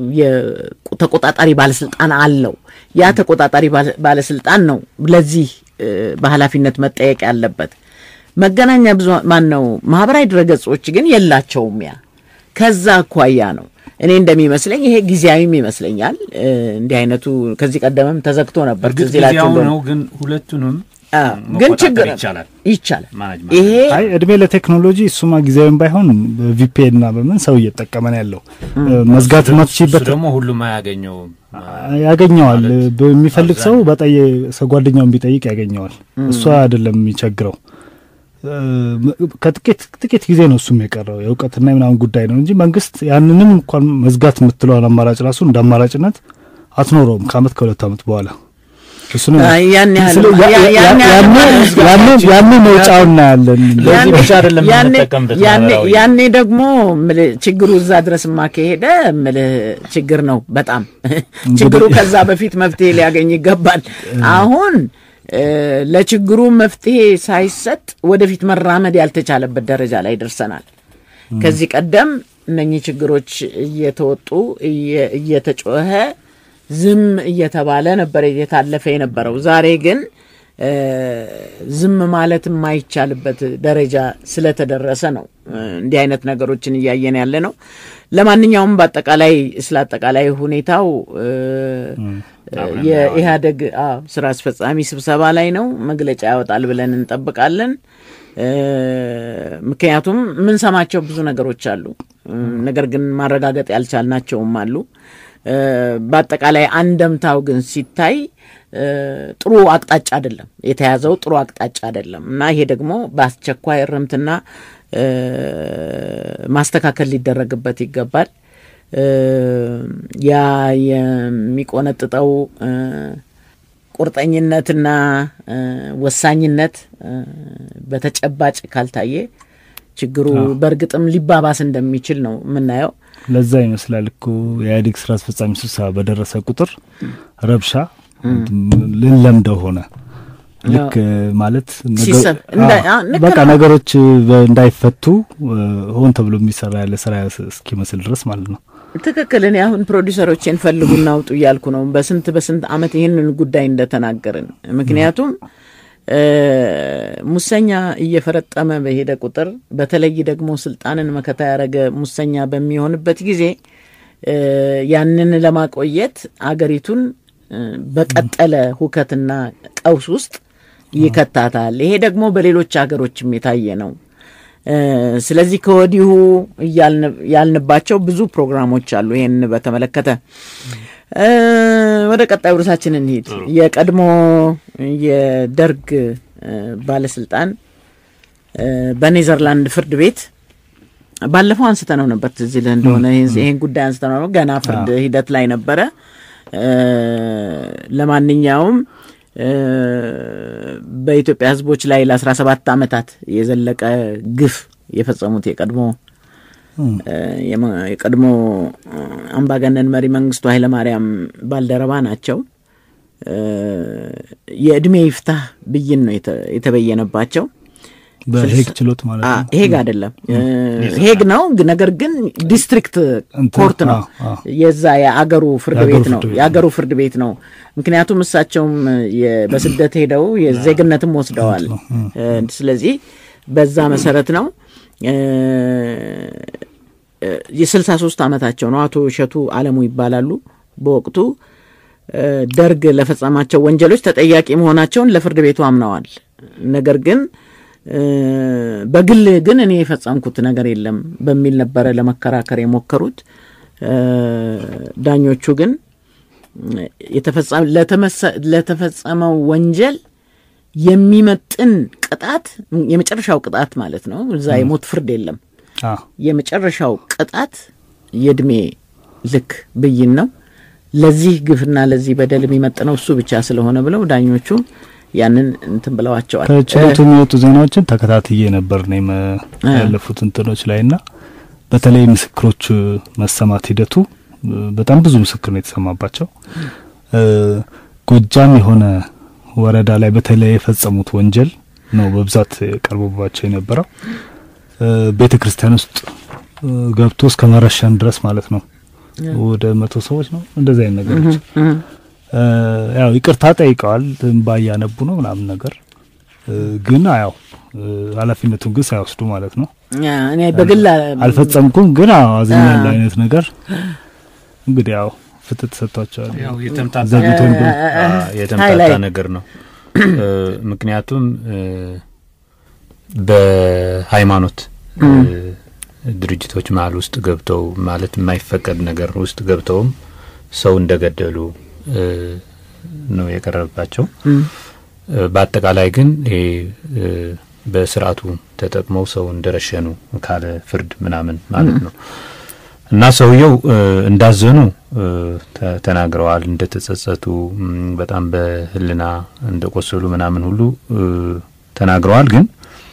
የተቆጣጣሪ ባለስልጣን አለው። ያ ተቆጣጣሪ ባለ- ባለስልጣን ነው ለዚህ እ፣ በኃላፊነት መጠየቅ ያለበት። መገናኛ ብዙ ማን ነው ማህበራዊ ድረገጾች ግን የላቸውም። ያ ከዛ አኳያ ነው እኔ እንደሚመስለኝ ይሄ ጊዜያዊም ይመስለኛል። እ፣ እንዲህ አይነቱ ከዚህ ቀደምም ተዘግቶ ነበር። እርግጥ ትዝ ይላችሁ ጊዜያዊ እንደሆነ። ነው፣ ግን ሁለቱንም አዎ፣ ግን መቆጣጠር ችግር ይቻላል። ይቻላል። ማኔጅ ይሄ አይ እድሜ ለቴክኖሎጂ እሱማ ጊዜያዊም ባይሆን በቪፒኤን እና በምን ሰው እየተጠቀመ ነው ያለው። መዝጋት እሱ ማትችበት ደግሞ ሁሉም አያገኘውም። ያገኘዋል። ማለት በሚፈልግ ሰው አብዛኛው- በጠየ ሰው ጓደኛውን ቢጠይቅ ያገኘዋል። እሱ አይደለም የሚቸግረው። እ፣ ከጥቂት ጥቂት ጊዜ ነው እሱም የቀረው የእውቀትና የምናምን ጉዳይ ነው እንጂ መንግስት ያንንም እንኳን መዝጋት የምትለውን አማራጭ ራሱ እንደ አማራጭነት አትኖረውም ከአመት ከሁለት አመት በኋላ እሱንም አይ፣ ያን ያህል ስለ- ያ- ያ- ያ- ያን ያህል ያኔ- ያኔ- ያኔ መውጫውን እናያለን። ለዚህ ብቻ አይደለም ያኔ- የምንጠቀምበት ያኔ- ማህበራዊ ያኔ ደግሞ ምልህ ችግሩ እዛ ድረስማ ከሄደ ምልህ ችግር ነው በጣም ችግሩ ከዛ በፊት መፍትሄ ሊያገኝ ይገባል። አሁን እ፣ ለችግሩ መፍትሄ ሳይሰጥ ወደፊት መራመድ ያልተቻለበት ደረጃ ላይ ደርሰናል። ከዚህ ቀደም እነኚህ ችግሮች እየተወጡ እየ- እየተጮኸ ዝም እየተባለ ነበር እየታለፈ የነበረው። ዛሬ ግን እ፣ ዝም ማለት የማይቻልበት ደረጃ ስለተደረሰ ነው እ፣ እንዲህ አይነት ነገሮችን እያየን ያለ ነው። ለማንኛውም በአጠቃላይ ስለ አጠቃላይ ሁኔታው እ፣ የኢህአደግ አዎ፣ ስራ አስፈጻሚ ስብሰባ ላይ ነው መግለጫ ያወጣል ብለን እንጠብቃለን። እ፣ ምክንያቱም የምንሰማቸው ብዙ ነገሮች አሉ፣ እ፣ ነገር ግን ማረጋገጥ ያልቻልናቸውም አሉ። እ፣ በአጠቃላይ አንደምታው ግን ሲታይ እ፣ ጥሩ አቅጣጫ አይደለም የተያዘው ጥሩ አቅጣጫ አይደለም እና ይሄ ደግሞ በአስቸኳይ እርምትና እ፣ ማስተካከል ሊደረግበት ይገባል። እ፣ ያ የሚቆነጥጠው እ፣ ቁርጠኝነትና እ፣ ወሳኝነት እ፣ በተጨባጭ ካልታየ ችግሩ በእርግጥም ሊባባስ እንደሚችል ነው የምናየው። ለዛ ይመስላል እኮ የኢህአዴግ ስራ አስፈጻሚ ስብሰባ በደረሰ ቁጥር ረብሻ ልንለምደው ሆነ። ልክ ማለት ነገ- ሲሰብ- እንደ- አዎ፣ አዎ፣ ልክ በቃ ነው። ነገሮች በ- እንዳይፈቱ እ፣ ሆን ተብሎ የሚሰራ ያለ ስራ እስኪመስል ድረስ ማለት ነው። ትክክል። እኔ አሁን ፕሮዲሰሮቼን ፈልጉና አውጡ እያልኩ ነው በስንት በስንት አመት ይህንን ጉዳይ እንደተናገርን። ምክንያቱም እ፣ ሙሰኛ እየፈረጠመ በሄደ ቁጥር በተለይ ደግሞ ስልጣንን መከታ ያደረገ ሙሰኛ በሚሆንበት ጊዜ እ፣ ያንን ለማቆየት አገሪቱን እ፣ በቀጠለ ሁከትና ቀውስ ውስጥ ይከታታል። ይሄ ደግሞ በሌሎች ሀገሮችም የታየ ነው። እ፣ ስለዚህ ከወዲሁ እያልን- ያልንባቸው ብዙ ፕሮግራሞች አሉ ይሄን በተመለከተ እ፣ ወደ ቀጣዩ ርዕሳችን እንሂድ። የቀድሞ የደርግ ባለስልጣን በኔዘርላንድ ፍርድ ቤት ባለፈው አንስተ ነው ነበር ትዝ ይልህ እንደሆነ ይህን ጉዳይ አንስተ ነው ገና ፍርድ ሂደት ላይ ነበረ። ለማንኛውም በኢትዮጵያ ሕዝቦች ላይ ለአስራ ሰባት ዓመታት የዘለቀ ግፍ የፈጸሙት የቀድሞ የቀድሞ አምባገነን መሪ መንግስቱ ኃይለማርያም ባልደረባ ናቸው። የእድሜ ይፍታህ ብይን ነው የተበየነባቸው። በሄግ ችሎት ማለት ነው። ሄግ አይደለም፣ ሄግ ነው። ነገር ግን ዲስትሪክት ኮርት ነው። የዛ የአገሩ ፍርድ ቤት ነው። የአገሩ ፍርድ ቤት ነው። ምክንያቱም እሳቸውም በስደት ሄደው የዜግነትም ወስደዋል። ስለዚህ በዛ መሰረት ነው። የስልሳ ሶስት ዓመታቸው ነው። አቶ እሸቱ አለሙ ይባላሉ። በወቅቱ ደርግ ለፈጸማቸው ወንጀሎች ተጠያቂ መሆናቸውን ለፍርድ ቤቱ አምነዋል። ነገር ግን በግል ግን እኔ የፈጸምኩት ነገር የለም በሚል ነበረ ለመከራከር የሞከሩት። ዳኞቹ ግን ለተፈጸመው ወንጀል የሚመጥን ቅጣት የመጨረሻው ቅጣት ማለት ነው። እዛ የሞት ፍርድ የለም። የመጨረሻው ቅጣት የእድሜ ልክ ብይን ነው። ለዚህ ግፍና ለዚህ በደል የሚመጥነው እሱ ብቻ ስለሆነ ብለው ዳኞቹ ያንን እንትን ብለዋቸዋል። ከችሎቱ የሚወጡ ዜናዎችን ተከታትዬ ነበር ነው ያለፉት እንትኖች ላይ ና በተለይ ምስክሮች መሰማት ሂደቱ በጣም ብዙ ምስክር ነው የተሰማባቸው። ጎጃም የሆነ ወረዳ ላይ በተለይ የፈጸሙት ወንጀል ነው በብዛት ቀርቦባቸው የነበረው። ቤተ ክርስቲያን ውስጥ ገብቶ እስከ መረሸን ድረስ ማለት ነው። ወደ መቶ ሰዎች ነው እንደዚህ አይነት ነገሮች ያው ይቅርታ ጠይቀዋል። እንባ እያነቡ ነው ምናምን ነገር ግን ያው ኃላፊነቱን ግን ሳይወስዱ ማለት ነው። እኔ በግል አልፈጸምኩም ግን አዝኛለሁ አይነት ነገር እንግዲህ ያው ፍትህ ተሰጥቷቸዋል። ያው የተምታታ ነገር ነው። ምክንያቱም በሃይማኖት ድርጅቶች መሀል ውስጥ ገብተው ማለት የማይፈቀድ ነገር ውስጥ ገብተውም ሰው እንደገደሉ ነው የቀረበባቸው። በአጠቃላይ ግን ይሄ በስርዓቱ ተጠቅመው ሰው እንደረሸኑ ካለ ፍርድ ምናምን ማለት ነው እና ሰውየው እንዳዘኑ ተናግረዋል። እንደተጸጸቱ በጣም በሕሊና እንደቆሰሉ ምናምን ሁሉ ተናግረዋል። ግን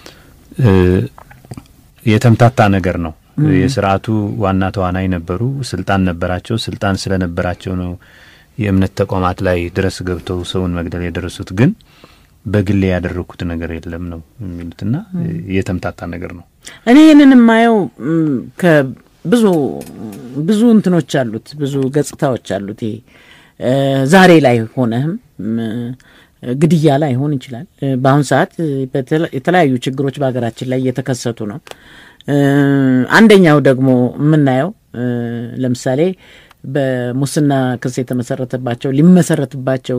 የተምታታ ነገር ነው። የስርዓቱ ዋና ተዋናይ ነበሩ። ስልጣን ነበራቸው። ስልጣን ስለነበራቸው ነው የእምነት ተቋማት ላይ ድረስ ገብተው ሰውን መግደል የደረሱት። ግን በግሌ ያደረግኩት ነገር የለም ነው የሚሉትና የተምታታ ነገር ነው። እኔ ይህንን የማየው ብዙ ብዙ እንትኖች አሉት፣ ብዙ ገጽታዎች አሉት። ይሄ ዛሬ ላይ ሆነህም ግድያ ላይ ሆን ይችላል። በአሁን ሰዓት የተለያዩ ችግሮች በሀገራችን ላይ እየተከሰቱ ነው። አንደኛው ደግሞ የምናየው ለምሳሌ በሙስና ክስ የተመሰረተባቸው ሊመሰረትባቸው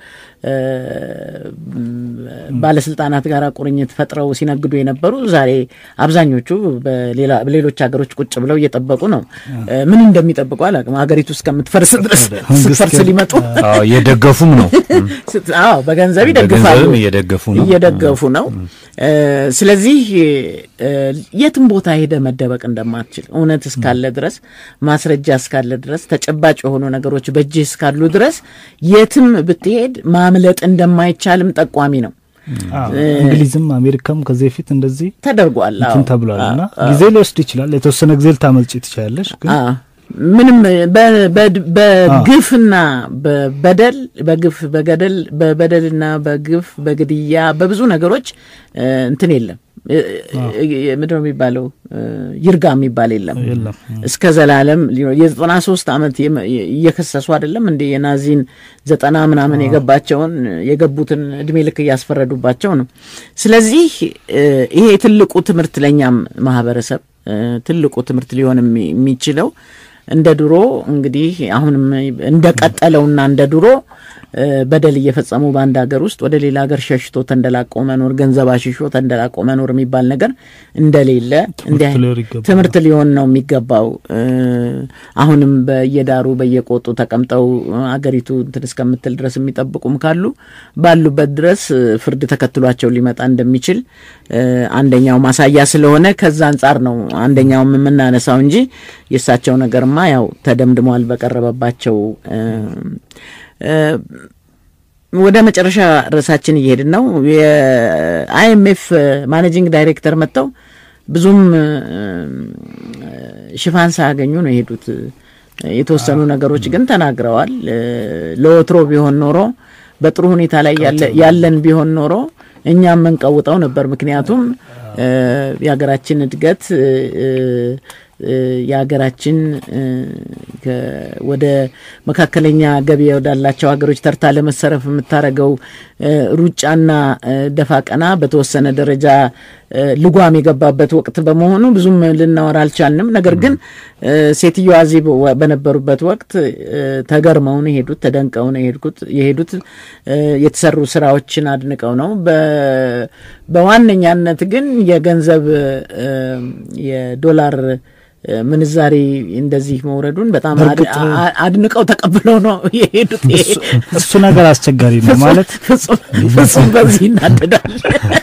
ከባለስልጣናት ጋር ቁርኝት ፈጥረው ሲነግዱ የነበሩ ዛሬ አብዛኞቹ በሌሎች ሀገሮች ቁጭ ብለው እየጠበቁ ነው። ምን እንደሚጠብቁ አላውቅም። ሀገሪቱ እስከምትፈርስ ድረስ ስትፈርስ ሊመጡ እየደገፉም ነው። አዎ በገንዘብ ይደግፋሉ፣ እየደገፉ ነው እየደገፉ ነው። ስለዚህ የትም ቦታ ሄደ መደበቅ እንደማትችል እውነት እስካለ ድረስ ማስረጃ እስካለ ድረስ ተጨባጭ የሆኑ ነገሮች በእጅህ እስካሉ ድረስ የትም ብትሄድ ማምለጥ እንደማይቻልም ጠቋሚ ነው። እንግሊዝም አሜሪካም ከዚህ በፊት እንደዚህ ተደርጓል እንትን ተብሏል እና ጊዜ ሊወስድ ይችላል። የተወሰነ ጊዜ ልታመልጭ ትችላለሽ ግን ምንም በግፍና በበደል በግፍ በገደል በበደልና በግፍ በግድያ በብዙ ነገሮች እንትን የለም። ምንድን ነው የሚባለው? ይርጋ የሚባል የለም። እስከ ዘላለም የዘጠና ሶስት ዓመት እየከሰሱ አይደለም እንደ የናዚን ዘጠና ምናምን የገባቸውን የገቡትን እድሜ ልክ እያስፈረዱባቸው ነው። ስለዚህ ይሄ ትልቁ ትምህርት ለእኛም ማህበረሰብ ትልቁ ትምህርት ሊሆን የሚችለው እንደ ድሮ እንግዲህ አሁንም እንደቀጠለውና እንደ ድሮ በደል እየፈጸሙ በአንድ ሀገር ውስጥ ወደ ሌላ ሀገር ሸሽቶ ተንደላቆ መኖር፣ ገንዘብ አሽሾ ተንደላቆ መኖር የሚባል ነገር እንደሌለ ትምህርት ሊሆን ነው የሚገባው። አሁንም በየዳሩ በየቆጡ ተቀምጠው አገሪቱ እንትን እስከምትል ድረስ የሚጠብቁም ካሉ ባሉበት ድረስ ፍርድ ተከትሏቸው ሊመጣ እንደሚችል አንደኛው ማሳያ ስለሆነ ከዛ አንጻር ነው አንደኛውም የምናነሳው እንጂ የእሳቸው ነገርማ ያው ተደምድሟል በቀረበባቸው ወደ መጨረሻ ርዕሳችን እየሄድን ነው። የአይኤምኤፍ ማኔጂንግ ዳይሬክተር መጥተው ብዙም ሽፋን ሳያገኙ ነው የሄዱት። የተወሰኑ ነገሮች ግን ተናግረዋል። ለወትሮ ቢሆን ኖሮ በጥሩ ሁኔታ ላይ ያለን ቢሆን ኖሮ እኛ የምንቀውጠው ነበር። ምክንያቱም የሀገራችን እድገት የሀገራችን ወደ መካከለኛ ገቢ ወዳላቸው ሀገሮች ተርታ ለመሰረፍ የምታደርገው ሩጫና ደፋ ቀና በተወሰነ ደረጃ ልጓም የገባበት ወቅት በመሆኑ ብዙም ልናወራ አልቻልንም። ነገር ግን ሴትዮዋ እዚህ በነበሩበት ወቅት ተገርመው ነው የሄዱት፣ ተደንቀው ነው የሄዱት። የተሰሩ ስራዎችን አድንቀው ነው። በዋነኛነት ግን የገንዘብ የዶላር ምንዛሬ እንደዚህ መውረዱን በጣም አድንቀው ተቀብለው ነው የሄዱት። እሱ ነገር አስቸጋሪ ነው ማለት ፍጹም በዚህ ይናደዳል።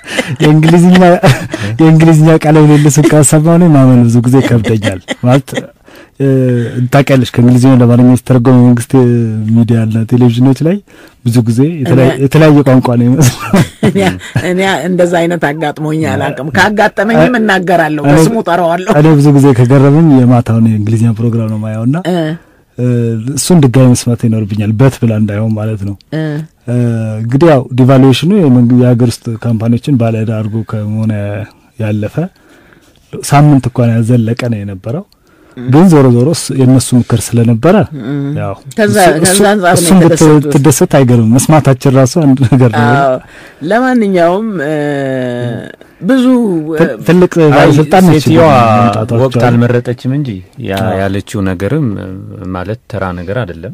የእንግሊዝኛ ቃለ ምልልሱን ካሰማሁ እኔ ማመን ብዙ ጊዜ ከብደኛል ማለት ታውቂያለሽ ከእንግሊዝኛ ወደ አማርኛ የተተረጎመ መንግስት ሚዲያና ቴሌቪዥኖች ላይ ብዙ ጊዜ የተለያየ ቋንቋ ነው ይመስላል። እኔ እንደዛ አይነት አጋጥሞኝ አላውቅም። ካጋጠመኝም እናገራለሁ፣ በስሙ ጠራዋለሁ። እኔ ብዙ ጊዜ ከገረመኝ የማታውን የእንግሊዝኛ ፕሮግራም ነው ማየውና እሱን ድጋሚ መስማት ይኖርብኛል በት ብላ እንዳይሆን ማለት ነው። እንግዲህ ያው ዲቫሉዌሽኑ የሀገር ውስጥ ካምፓኒዎችን ባለዕዳ አድርጎ ከመሆነ ያለፈ ሳምንት እንኳን ያዘለቀ ነው የነበረው። ግን ዞሮ ዞሮ የእነሱ ምክር ስለነበረ ያው እሱም ብትደሰት አይገርምም። መስማታችን ራሱ አንድ ነገር ነው። ለማንኛውም ብዙ ትልቅ ባለስልጣን ሴትዮዋ ወቅት አልመረጠችም እንጂ ያለችው ነገርም ማለት ተራ ነገር አይደለም።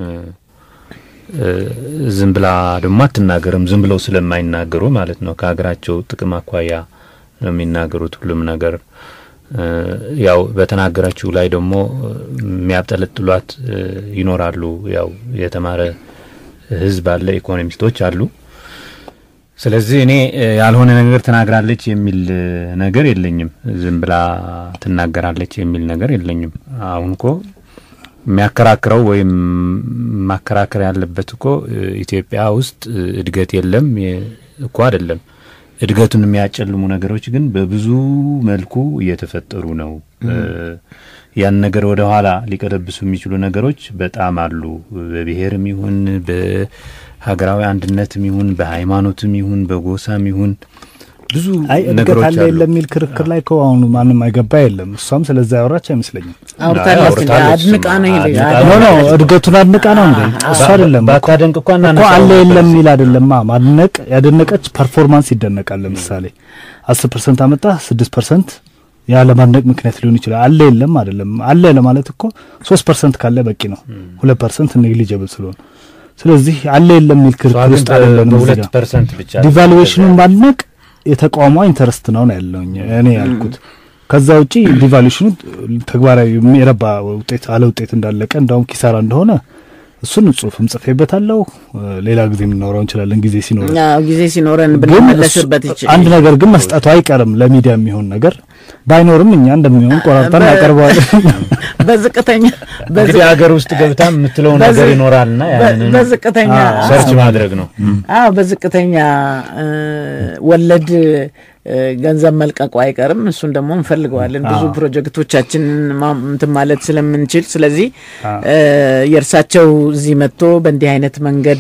ዝም ብላ ደግሞ አትናገርም። ዝም ብለው ስለማይናገሩ ማለት ነው። ከሀገራቸው ጥቅም አኳያ ነው የሚናገሩት ሁሉም ነገር ያው በተናገራችሁ ላይ ደግሞ የሚያብጠለጥሏት ይኖራሉ። ያው የተማረ ሕዝብ አለ፣ ኢኮኖሚስቶች አሉ። ስለዚህ እኔ ያልሆነ ነገር ተናግራለች የሚል ነገር የለኝም። ዝም ብላ ትናገራለች የሚል ነገር የለኝም። አሁን እኮ የሚያከራክረው ወይም ማከራከር ያለበት እኮ ኢትዮጵያ ውስጥ እድገት የለም እኮ አይደለም። እድገቱን የሚያጨልሙ ነገሮች ግን በብዙ መልኩ እየተፈጠሩ ነው። ያን ነገር ወደ ኋላ ሊቀለብሱ የሚችሉ ነገሮች በጣም አሉ። በብሔርም ይሁን በሀገራዊ አንድነትም ይሁን በሃይማኖትም ይሁን በጎሳም ይሁን ብዙ አይ እድገት አለ የለም የሚል ክርክር ላይ እኮ አሁን ማንም አይገባ የለም። እሷም ስለዛ ያወራች አይመስለኝም። አውርታለች፣ አድንቃ ነው ኖ ኖ እድገቱን አድንቃ ነው እንዴ? እሱ አይደለም ባታደንቅ እኮ እኮ አለ የለም የሚል አይደለማ። ማድነቅ ያደነቀች ፐርፎርማንስ ይደነቃል። ለምሳሌ አስር ፐርሰንት አመጣ ስድስት ፐርሰንት ያለ ማድነቅ ምክንያት ሊሆን ይችላል። አለ የለም አይደለም። አለ ለማለት እኮ ሶስት ፐርሰንት ካለ በቂ ነው። ሁለት ፐርሰንት ኔግሊጀብል ስለሆነ ስለዚህ አለ የለም የሚል ክርክር ውስጥ አይደለም። በሁለት ፐርሰንት ብቻ ዲቫሉዌሽኑን ማድነቅ የተቃውሞ ኢንተረስት ነው ነው ያለውኝ እኔ ያልኩት። ከዛ ውጪ ዲቫሉዌሽኑ ተግባራዊ የረባ ውጤት አለ ውጤት እንዳለቀ እንዳውም ኪሳራ እንደሆነ እሱን ጽሁፍም ጽፌበታለሁ። ሌላ ጊዜ የምናወራው እንችላለን ጊዜ ሲኖረን ጊዜ ሲኖረን ብንመለስበት ይችላል። አንድ ነገር ግን መስጠቱ አይቀርም ለሚዲያ የሚሆን ነገር ባይኖርም እኛ እንደሚሆን ቆራርጠን ያቀርበዋለን። በዝቅተኛ እንግዲህ ሀገር ውስጥ ገብታ የምትለው ነገር ይኖራልና ያንን በዝቅተኛ ሰርች ማድረግ ነው። አዎ በዝቅተኛ ወለድ ገንዘብ መልቀቁ አይቀርም። እሱን ደግሞ እንፈልገዋለን ብዙ ፕሮጀክቶቻችንን እንትን ማለት ስለምንችል። ስለዚህ የእርሳቸው እዚህ መጥቶ በእንዲህ አይነት መንገድ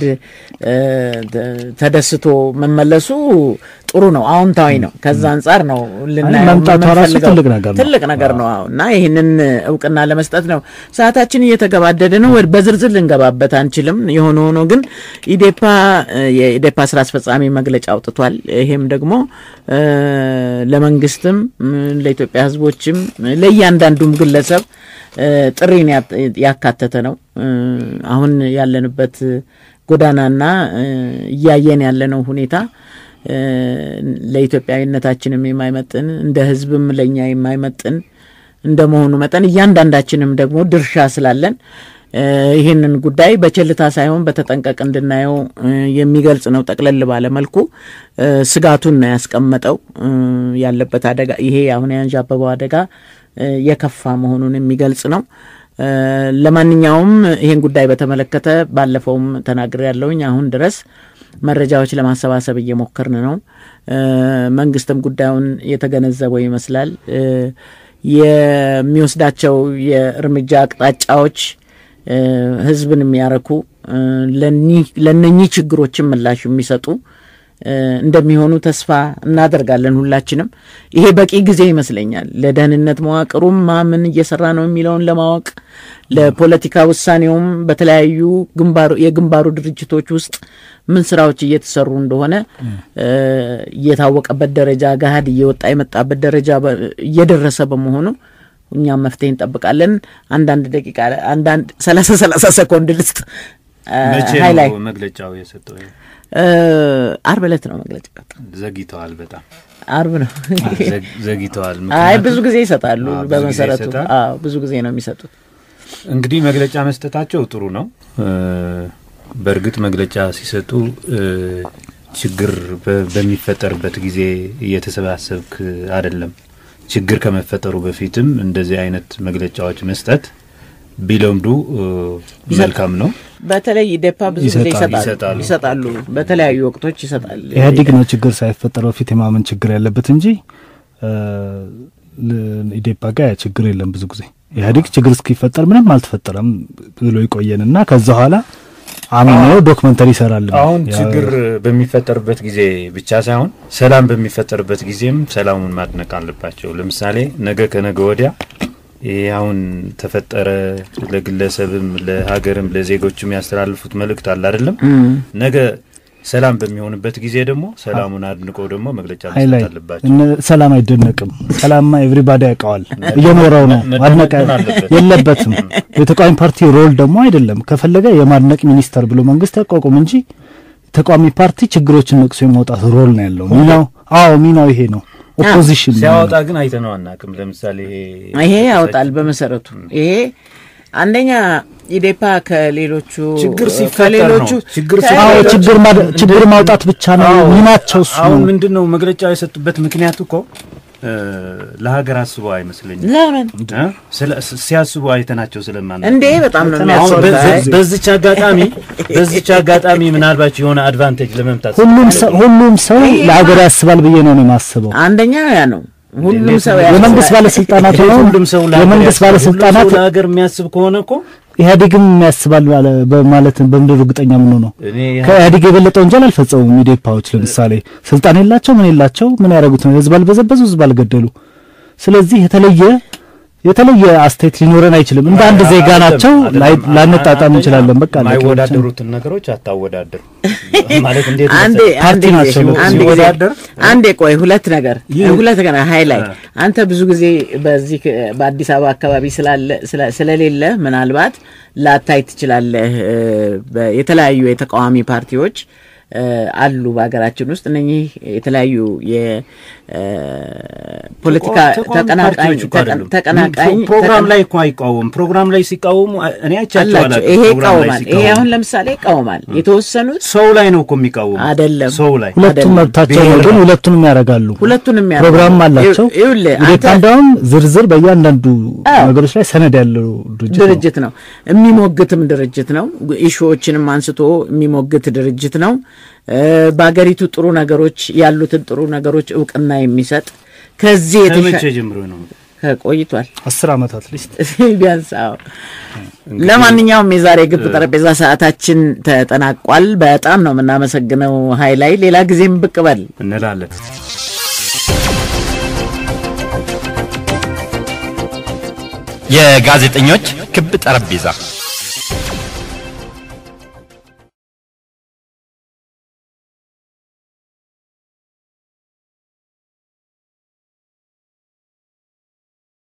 ተደስቶ መመለሱ ጥሩ ነው፣ አዎንታዊ ነው። ከዛ አንጻር ነው መምጣቷ ራሱ ትልቅ ነገር ነው ትልቅ ነገር ነው። አዎ እና ይህንን እውቅና ለመስጠት ነው። ሰዓታችን እየተገባደደ ነው። በዝርዝር ልንገባበት አንችልም። የሆነ ሆኖ ግን ኢዴፓ የኢዴፓ ስራ አስፈጻሚ መግለጫ አውጥቷል። ይሄም ደግሞ ለመንግስትም ለኢትዮጵያ ሕዝቦችም ለእያንዳንዱም ግለሰብ ጥሪን ያካተተ ነው። አሁን ያለንበት ጎዳናና እያየን ያለነው ሁኔታ ለኢትዮጵያዊነታችንም የማይመጥን እንደ ሕዝብም ለእኛ የማይመጥን እንደመሆኑ መጠን እያንዳንዳችንም ደግሞ ድርሻ ስላለን ይህንን ጉዳይ በቸልታ ሳይሆን በተጠንቀቅ እንድናየው የሚገልጽ ነው። ጠቅለል ባለ መልኩ ስጋቱን ነው ያስቀመጠው። ያለበት አደጋ ይሄ አሁን ያንዣበበው አደጋ የከፋ መሆኑን የሚገልጽ ነው። ለማንኛውም ይህን ጉዳይ በተመለከተ ባለፈውም ተናግሬ ያለውኝ አሁን ድረስ መረጃዎች ለማሰባሰብ እየሞከርን ነው። መንግስትም ጉዳዩን የተገነዘበው ይመስላል። የሚወስዳቸው የእርምጃ አቅጣጫዎች ህዝብን የሚያረኩ ለነኚህ ችግሮችን ምላሽ የሚሰጡ እንደሚሆኑ ተስፋ እናደርጋለን ሁላችንም። ይሄ በቂ ጊዜ ይመስለኛል ለደህንነት መዋቅሩም ማምን እየሰራ ነው የሚለውን ለማወቅ ለፖለቲካ ውሳኔውም በተለያዩ የግንባሩ ድርጅቶች ውስጥ ምን ስራዎች እየተሰሩ እንደሆነ እየታወቀበት ደረጃ ገሀድ እየወጣ የመጣበት ደረጃ እየደረሰ በመሆኑ እኛም መፍትሄ እንጠብቃለን። አንዳንድ ደቂቃ አንዳንድ ሰላሳ ሰላሳ ሰኮንድ ልስጥ። ሀይላይ መግለጫው የሰጠው አርብ ዕለት ነው መግለጫ። ዘግይተዋል፣ በጣም አርብ ነው ዘግይተዋል። አይ ብዙ ጊዜ ይሰጣሉ። በመሰረቱ አዎ ብዙ ጊዜ ነው የሚሰጡት። እንግዲህ መግለጫ መስጠታቸው ጥሩ ነው። በእርግጥ መግለጫ ሲሰጡ ችግር በሚፈጠርበት ጊዜ እየተሰባሰብክ አይደለም። ችግር ከመፈጠሩ በፊትም እንደዚህ አይነት መግለጫዎች መስጠት ቢለምዱ መልካም ነው። በተለይ ኢዴፓ ብዙ ጊዜ ይሰጣሉ ይሰጣሉ፣ በተለያዩ ወቅቶች ይሰጣል። ኢህአዴግ ነው ችግር ሳይፈጠር በፊት የማመን ችግር ያለበት እንጂ ኢዴፓ ጋር ችግር የለም። ብዙ ጊዜ ኢህአዴግ ችግር እስኪፈጠር ምንም አልተፈጠረም ብሎ ይቆየንና ከዛ በኋላ አምኖ ዶክመንተሪ ይሰራል። አሁን ችግር በሚፈጠርበት ጊዜ ብቻ ሳይሆን ሰላም በሚፈጠርበት ጊዜም ሰላሙን ማድነቅ አለባቸው። ለምሳሌ ነገ ከነገ ወዲያ ይህ አሁን ተፈጠረ ለግለሰብም ለሀገርም ለዜጎችም ያስተላልፉት መልእክት አለ አይደለም። ነገ ሰላም በሚሆንበት ጊዜ ደግሞ ሰላሙን አድንቆ ደግሞ መግለጫ መስጠት አለባቸው። ሰላም አይደነቅም። ሰላምማ ኤቭሪባዲ ያውቀዋል፣ እየኖረው ነው። ማድነቅ የለበትም። የተቃዋሚ ፓርቲ ሮል ደግሞ አይደለም። ከፈለገ የማድነቅ ሚኒስተር ብሎ መንግስት ያቋቁም እንጂ ተቃዋሚ ፓርቲ ችግሮችን ነቅሶ የማውጣት ሮል ነው ያለው። ሚናው አዎ ሚናው ይሄ ነው። ኦፖዚሽን ሲያወጣ ግን አይተነው አናውቅም። ለምሳሌ ይሄ ያወጣል። በመሰረቱ ይሄ አንደኛ ኢዴፓ ከሌሎቹ ችግር ሲፈጠር ከሌሎቹ ነው ችግር አዎ ችግር ችግር ማውጣት ብቻ ነው ሚናቸው እሱ አሁን ምንድን ነው መግለጫ የሰጡበት ምክንያት እኮ ለሀገር አስበው አይመስለኝም። ለምን ሲያስቡ አይተናቸው ስለማን እንዴ በጣም ነው የሚያስወጣ። በዚች አጋጣሚ በዚች አጋጣሚ ምናልባት የሆነ አድቫንቴጅ ለመምታት ሁሉም ሰው ሁሉም ሰው ለሀገር ያስባል ብዬ ነው የማስበው። አንደኛ ያ ነው ሁሉም ሰው የመንግስት ባለስልጣናት ነው ሁሉም ሰው የመንግስት ባለስልጣናት ለሀገር የሚያስብ ከሆነ እኮ ኢህአዴግም የሚያስባል ማለት በምድር እርግጠኛ ምን ነው ከኢህአዴግ የበለጠ ወንጀል አልፈጸሙም። ኢዴፓዎች ለምሳሌ ስልጣን የላቸው ምን የላቸው ምን ያደረጉት ነው? ህዝብ አልበዘበዙ፣ ህዝብ አልገደሉ። ስለዚህ የተለየ የተለየ አስተያየት ሊኖረን አይችልም። እንደ አንድ ዜጋ ናቸው፣ ላንጣጣም እንችላለን። በቃ የማይወዳደሩትን ነገሮች አታወዳድር ማለት እንዴት አንዴ አንዴ አንዴ አንዴ ቆይ ሁለት ነገር ሁለት ነገር ሃይላይ አንተ ብዙ ጊዜ በዚህ በአዲስ አበባ አካባቢ ስላለ ስለሌለ ምናልባት ላታይ ትችላለህ። የተለያዩ የተቃዋሚ ፓርቲዎች አሉ በሀገራችን ውስጥ እነኚህ የተለያዩ የፖለቲካ ተቀናቃኝ ፕሮግራም ላይ እኮ አይቃወም። ፕሮግራም ላይ ሲቃወሙ እኔ አይቻቸው አላቸው። ይሄ ይቃወማል። ይሄ አሁን ለምሳሌ ይቃወማል። የተወሰኑት ሰው ላይ ነው እኮ የሚቃወሙ አይደለም። ሰው ላይ ሁለቱም መብታቸው ነው፣ ግን ሁለቱንም ያደርጋሉ። ሁለቱንም ፕሮግራም አላቸው። ይኸውልህ ኢዴፓ እንደውም ዝርዝር በእያንዳንዱ ነገሮች ላይ ሰነድ ያለው ድርጅት ነው። ድርጅት ነው። የሚሞግትም ድርጅት ነው። ኢሹዎችንም አንስቶ የሚሞግት ድርጅት ነው። በሀገሪቱ ጥሩ ነገሮች ያሉትን ጥሩ ነገሮች እውቅና የሚሰጥ ከዚህ ከመቼ ጀምሮ ነው? ቆይቷል። አስር ዓመታት ሊስት ቢያንስ። አዎ። ለማንኛውም የዛሬ ግብ ጠረጴዛ ሰዓታችን ተጠናቋል። በጣም ነው የምናመሰግነው ሀይላይ። ሌላ ጊዜም ብቅ በል እንላለን። የጋዜጠኞች ክብ ጠረጴዛ